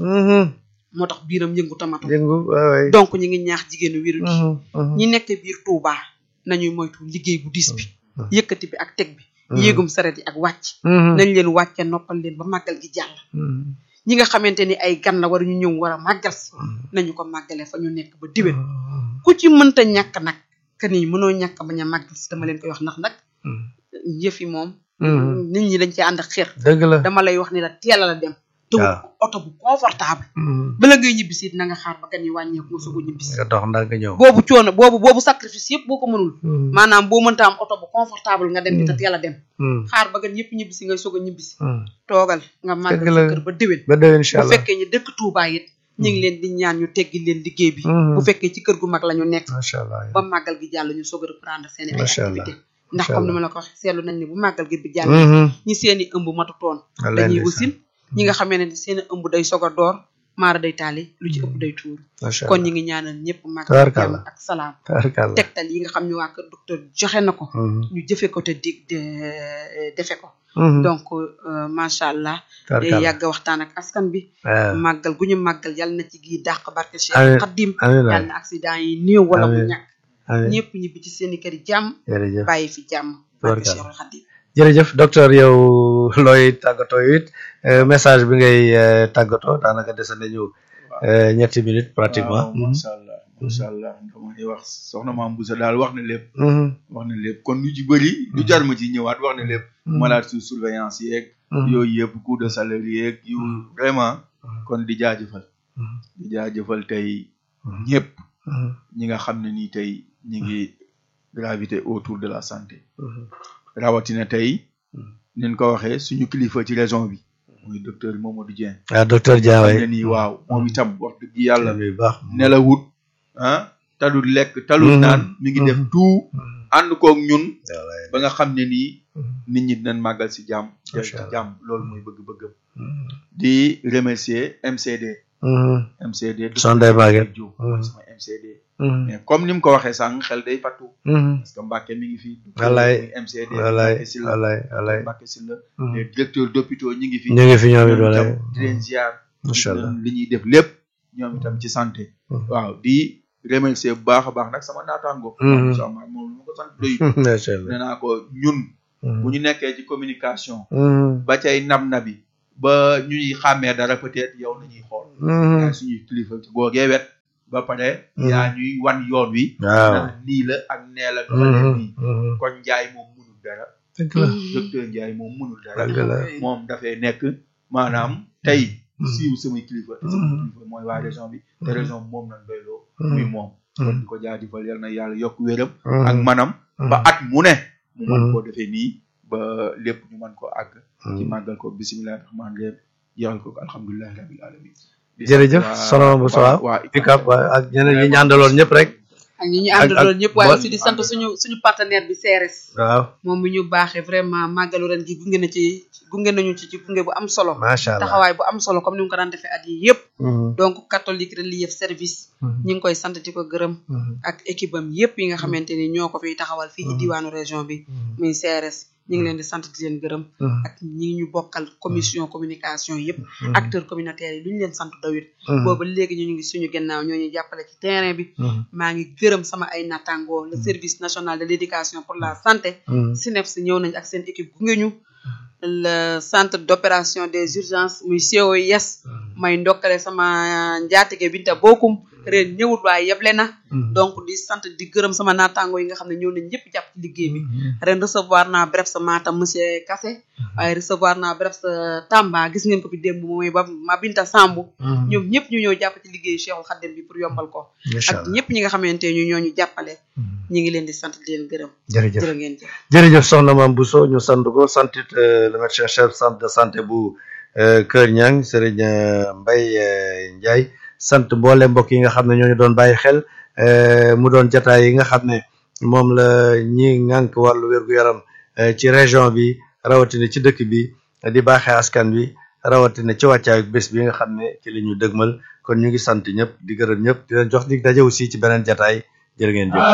moo tax biiram yëngu tamatu donc ñu ngi ñaax jigéenu wéru di ñi nekk biir Touba nañuy moytu liggéey bu diis bi yëkkati bi ak teg bi yéegum saret yi ak wàcc nañ leen wàcce noppal leen ba màggal gi jàll ñi nga xamante ni ay gan la war ñu ñëw war a màggal si nañu ko màggale fa ñu nekk ba diwén ku ci mënta ñàkk nag que ni mënoo ñàkk bañ a màggal si dama leen koy wax ndax nag yëf yi moom nit ñi dañ ci ànd ak xeer dëgg la dama lay wax ni la teel a la dem te oto bu confortable bala ngay ñibbisi it na nga xaar ba gan yi wàññeeku nga soog a ñibbisi nga dox ndax nga ñëw boobu coono boobu boobu sacrifice yëpp boo ko mënul maanaam boo mënta am oto bu confortable nga dem di te teel a dem xaar ba gan yëpp ñibbisi ngay soog a ñibbisi toogal nga màggal sa kër ba déwén ba déwén incha bu allah fekkee ñu dëkk Touba it ñu ngi leen di ñaan ñu teggi leen liggéey bi bu fekkee ci kër gu mag la ñu nekk macha allah ba màggal gi jàll ñu soog a reprendre seen i ay Macha Allah. activité ndax Macha comme ni Allah. ma la ko waxee seetlu nañ ne bu màggal gi bi jàll Mhm. ñi seen i ëmb matutoon Wallaay dañuy ndeysaan. wasin ñi nga xamee ne seen i ëmb day soog a door maara day taali lu ci ëpp day tuur macha kon allah ñi ngi ñaanal ñëpp màggal Tabaarkalla. jàmm ak salaam tabarkalla tegtal yi nga xam ne waa kër docteur joxe na ko Mhm. ñu jëfe ko te dig de defe ko Mhm. donc euh, macha allah Tabaarkalla. yàgg waxtaan ak askan bi waaw màggal gu ñu màggal yàlla na ci gii dàq barke Amiin. Cheikh Xaddim amiin waay. yàlla na accident yi néew wala mu Amiin. ñàkk amiin ñëpp ñibbi ci seeni kër yi jàmm jërëjëf bàyyi fi jàmm barke Tabaarkalla. Cheikh Xaddim jërëjëf docteur yow looy tàggatoo it euh, message bi ngay euh, tàggatoo daanaka dese nañu euh, ñetti minutes pratiquement. waaw macha allah macha allah damay wax soxna maam Boussa daal wax na lépp Mhm. wax na lépp kon lu ci bëri lu jar ma ci ñëwaat wax na lépp malade sous surveillance yeeg Mhm. yooyu yëpp coût de salaire yeeg yu vraiment Mhm. kon di jaajëfal Mhm. di jaajëfal tey Mhm. ñëpp Mhm. ñi nga xam ne nii tey ñi ngi gravité autour de la santé Mhm. rawatina tey Mhm. niñ ko waxee suñu kilifa ci région bi muy docteur Mamadou Dieng ah docteur xam Diawé. ne nii waaw moom itam wax dëgg yàlla bu baax. nelawut ah talul lekk talul Mhm. naan mi ngi def Mhm. tout Mhm. ànd koog ñun Wallaay. ba nga xam ne nii Mhm. nit ñi dinañ màggal si jàmm jël Macha ci Allah. jàmm loolu mooy bëgg-bëggam Mhm. di remercier MCD Mhm. MCD Sunday Maguette. Diop Mhm. mooy sama MCD Mhm. mais comme ni mu ko waxee sànq xel day fattu Mhm. parce que Mbacke mi ngi fi Wallaay. muy MCD wallaay Mbacke Sylla wallaay wallaay. Mbacke Sylla Mhm. les directeurs d'hôpitaux ñi ngi fi ñu ngi fi ñoom it ñoom wallaay. itam di leen ziar Macha Allah. li ñuy def lépp ñoom itam ci santé Mhm. waaw di remercier bu baax a baax nag sama naataango Mhm. sama moom lu ma ko sant doy macha allah nee naa ko ñun bu ñu nekkee ci communication Mhm. ba cay nab nabi ba ñuy xàmmee dara peut-être yow la ñuy xool Mhm. yaay suñuy kilifa ci googee wet ba pare Mhm. yaa ñuy wan yoon wi waaw naan nii la ak nee la doxalee Mhm. nii Mhm. kon njaay moom mënul dara dëgg la docteur njaay moom mënul dara dëgg la moom dafay nekk maanaam tey Mhm. siiw samay kilifa te samay Mhm. kilifa mooy waa région bi te Mhm. région bi moom lañ doyloo Mhm. muy moom kon Mhm. di ko jaajëfal yal na yàlla yokk wéram Mhm. ak manam ba at mu ne mu mën Mhm. koo defee nii ba lépp ñu mën koo àgg ci Mhm. màggal ko bisimilah rahmaan rahim jeexal ko alhamdulilahi rabil alamin di jërëjëf sant waa- soxna Bousso waa- waaw waa Picap waaw ak ñeneen ñi ñu àndaloon ñëpp rek ak ñi ñu ak- àndaloon ñëpp waaye bo- aussi di sant suñu suñu partenaire bi CRS waaw moom mi ñu baaxee vraiment màggalu ren gi gunge na ci gunge nañu ci ci gunge bu am solo macha allah taxawaay bu am solo comme ni mu ko daan defee at yi yëpp Mhm. donc catholique relief service Mhm. ñi ngi koy sant di ko gërëm Mhm. ak équipe am yëpp yi nga xamante ni ñoo ko fiy taxawal fii ci diwaanu région bi muy CRS ñi ngi leen di sant di leen gërëm Mhm. ak ñi ñu bokkal commission communication yëpp Mhm. acteurs communautaires yi lu ñu leen sant dawit Mhm. booba léegi ñu ngi suñu gannaaw ñoo ñuy jàppale ci terrain bi Mhm. maa ngi gërëm sama ay nattangoo le service national de l'éducation pour la santé Mhm. SNEPS ñëw nañ ak seen équipe gunge ñu le centre d'opération des urgences muy COIS may ndokkale sama njaatige Binta Bokum ren ñëwut waaye yeble na Mhm. donc di sant di gërëm sama naataango yi nga xam ne ñëw nañ ñëpp jàpp ci liggéey bi ren recevoir naa bref sa Matam monsieur Kassé waaye recevoir naa bref sa Tamba gis ngeen ko fi démb mooy ba ma Binta Sambu Mhm. ñoom ñëpp ñu ñëw jàpp ci liggéeyu Cheikhul Khadim bi pour yombal ko macha ak allah ñëpp ñi nga xamante ñu ñoo ñu jàppale Mhm. ñi ngi leen di sant di leen gërëm jërëjëf jërë ngeen jëf jërëjëf soxna Mame Bousso ñu sant ko santit euh, le médecin chef centre de santé bu euh, Kër Ñang Serigne euh, Mbaye euh, Ndiaye sant mboole mbokk yi nga xam ne ñooñu doon bàyyi xel euh, mu doon jataay yi nga xam ne moom la ñi ŋànk wàllu wér-gu-yaram euh, ci région bi rawatina ci dëkk bi di baaxee askan wi rawatina ci wàccaayu bés bi nga xam ne ci la ñu dëgmal kon ñu ngi sant ñëpp di gërëm ñëpp di leen jox dig daje aussi ci beneen jataay jërë ngeen jëf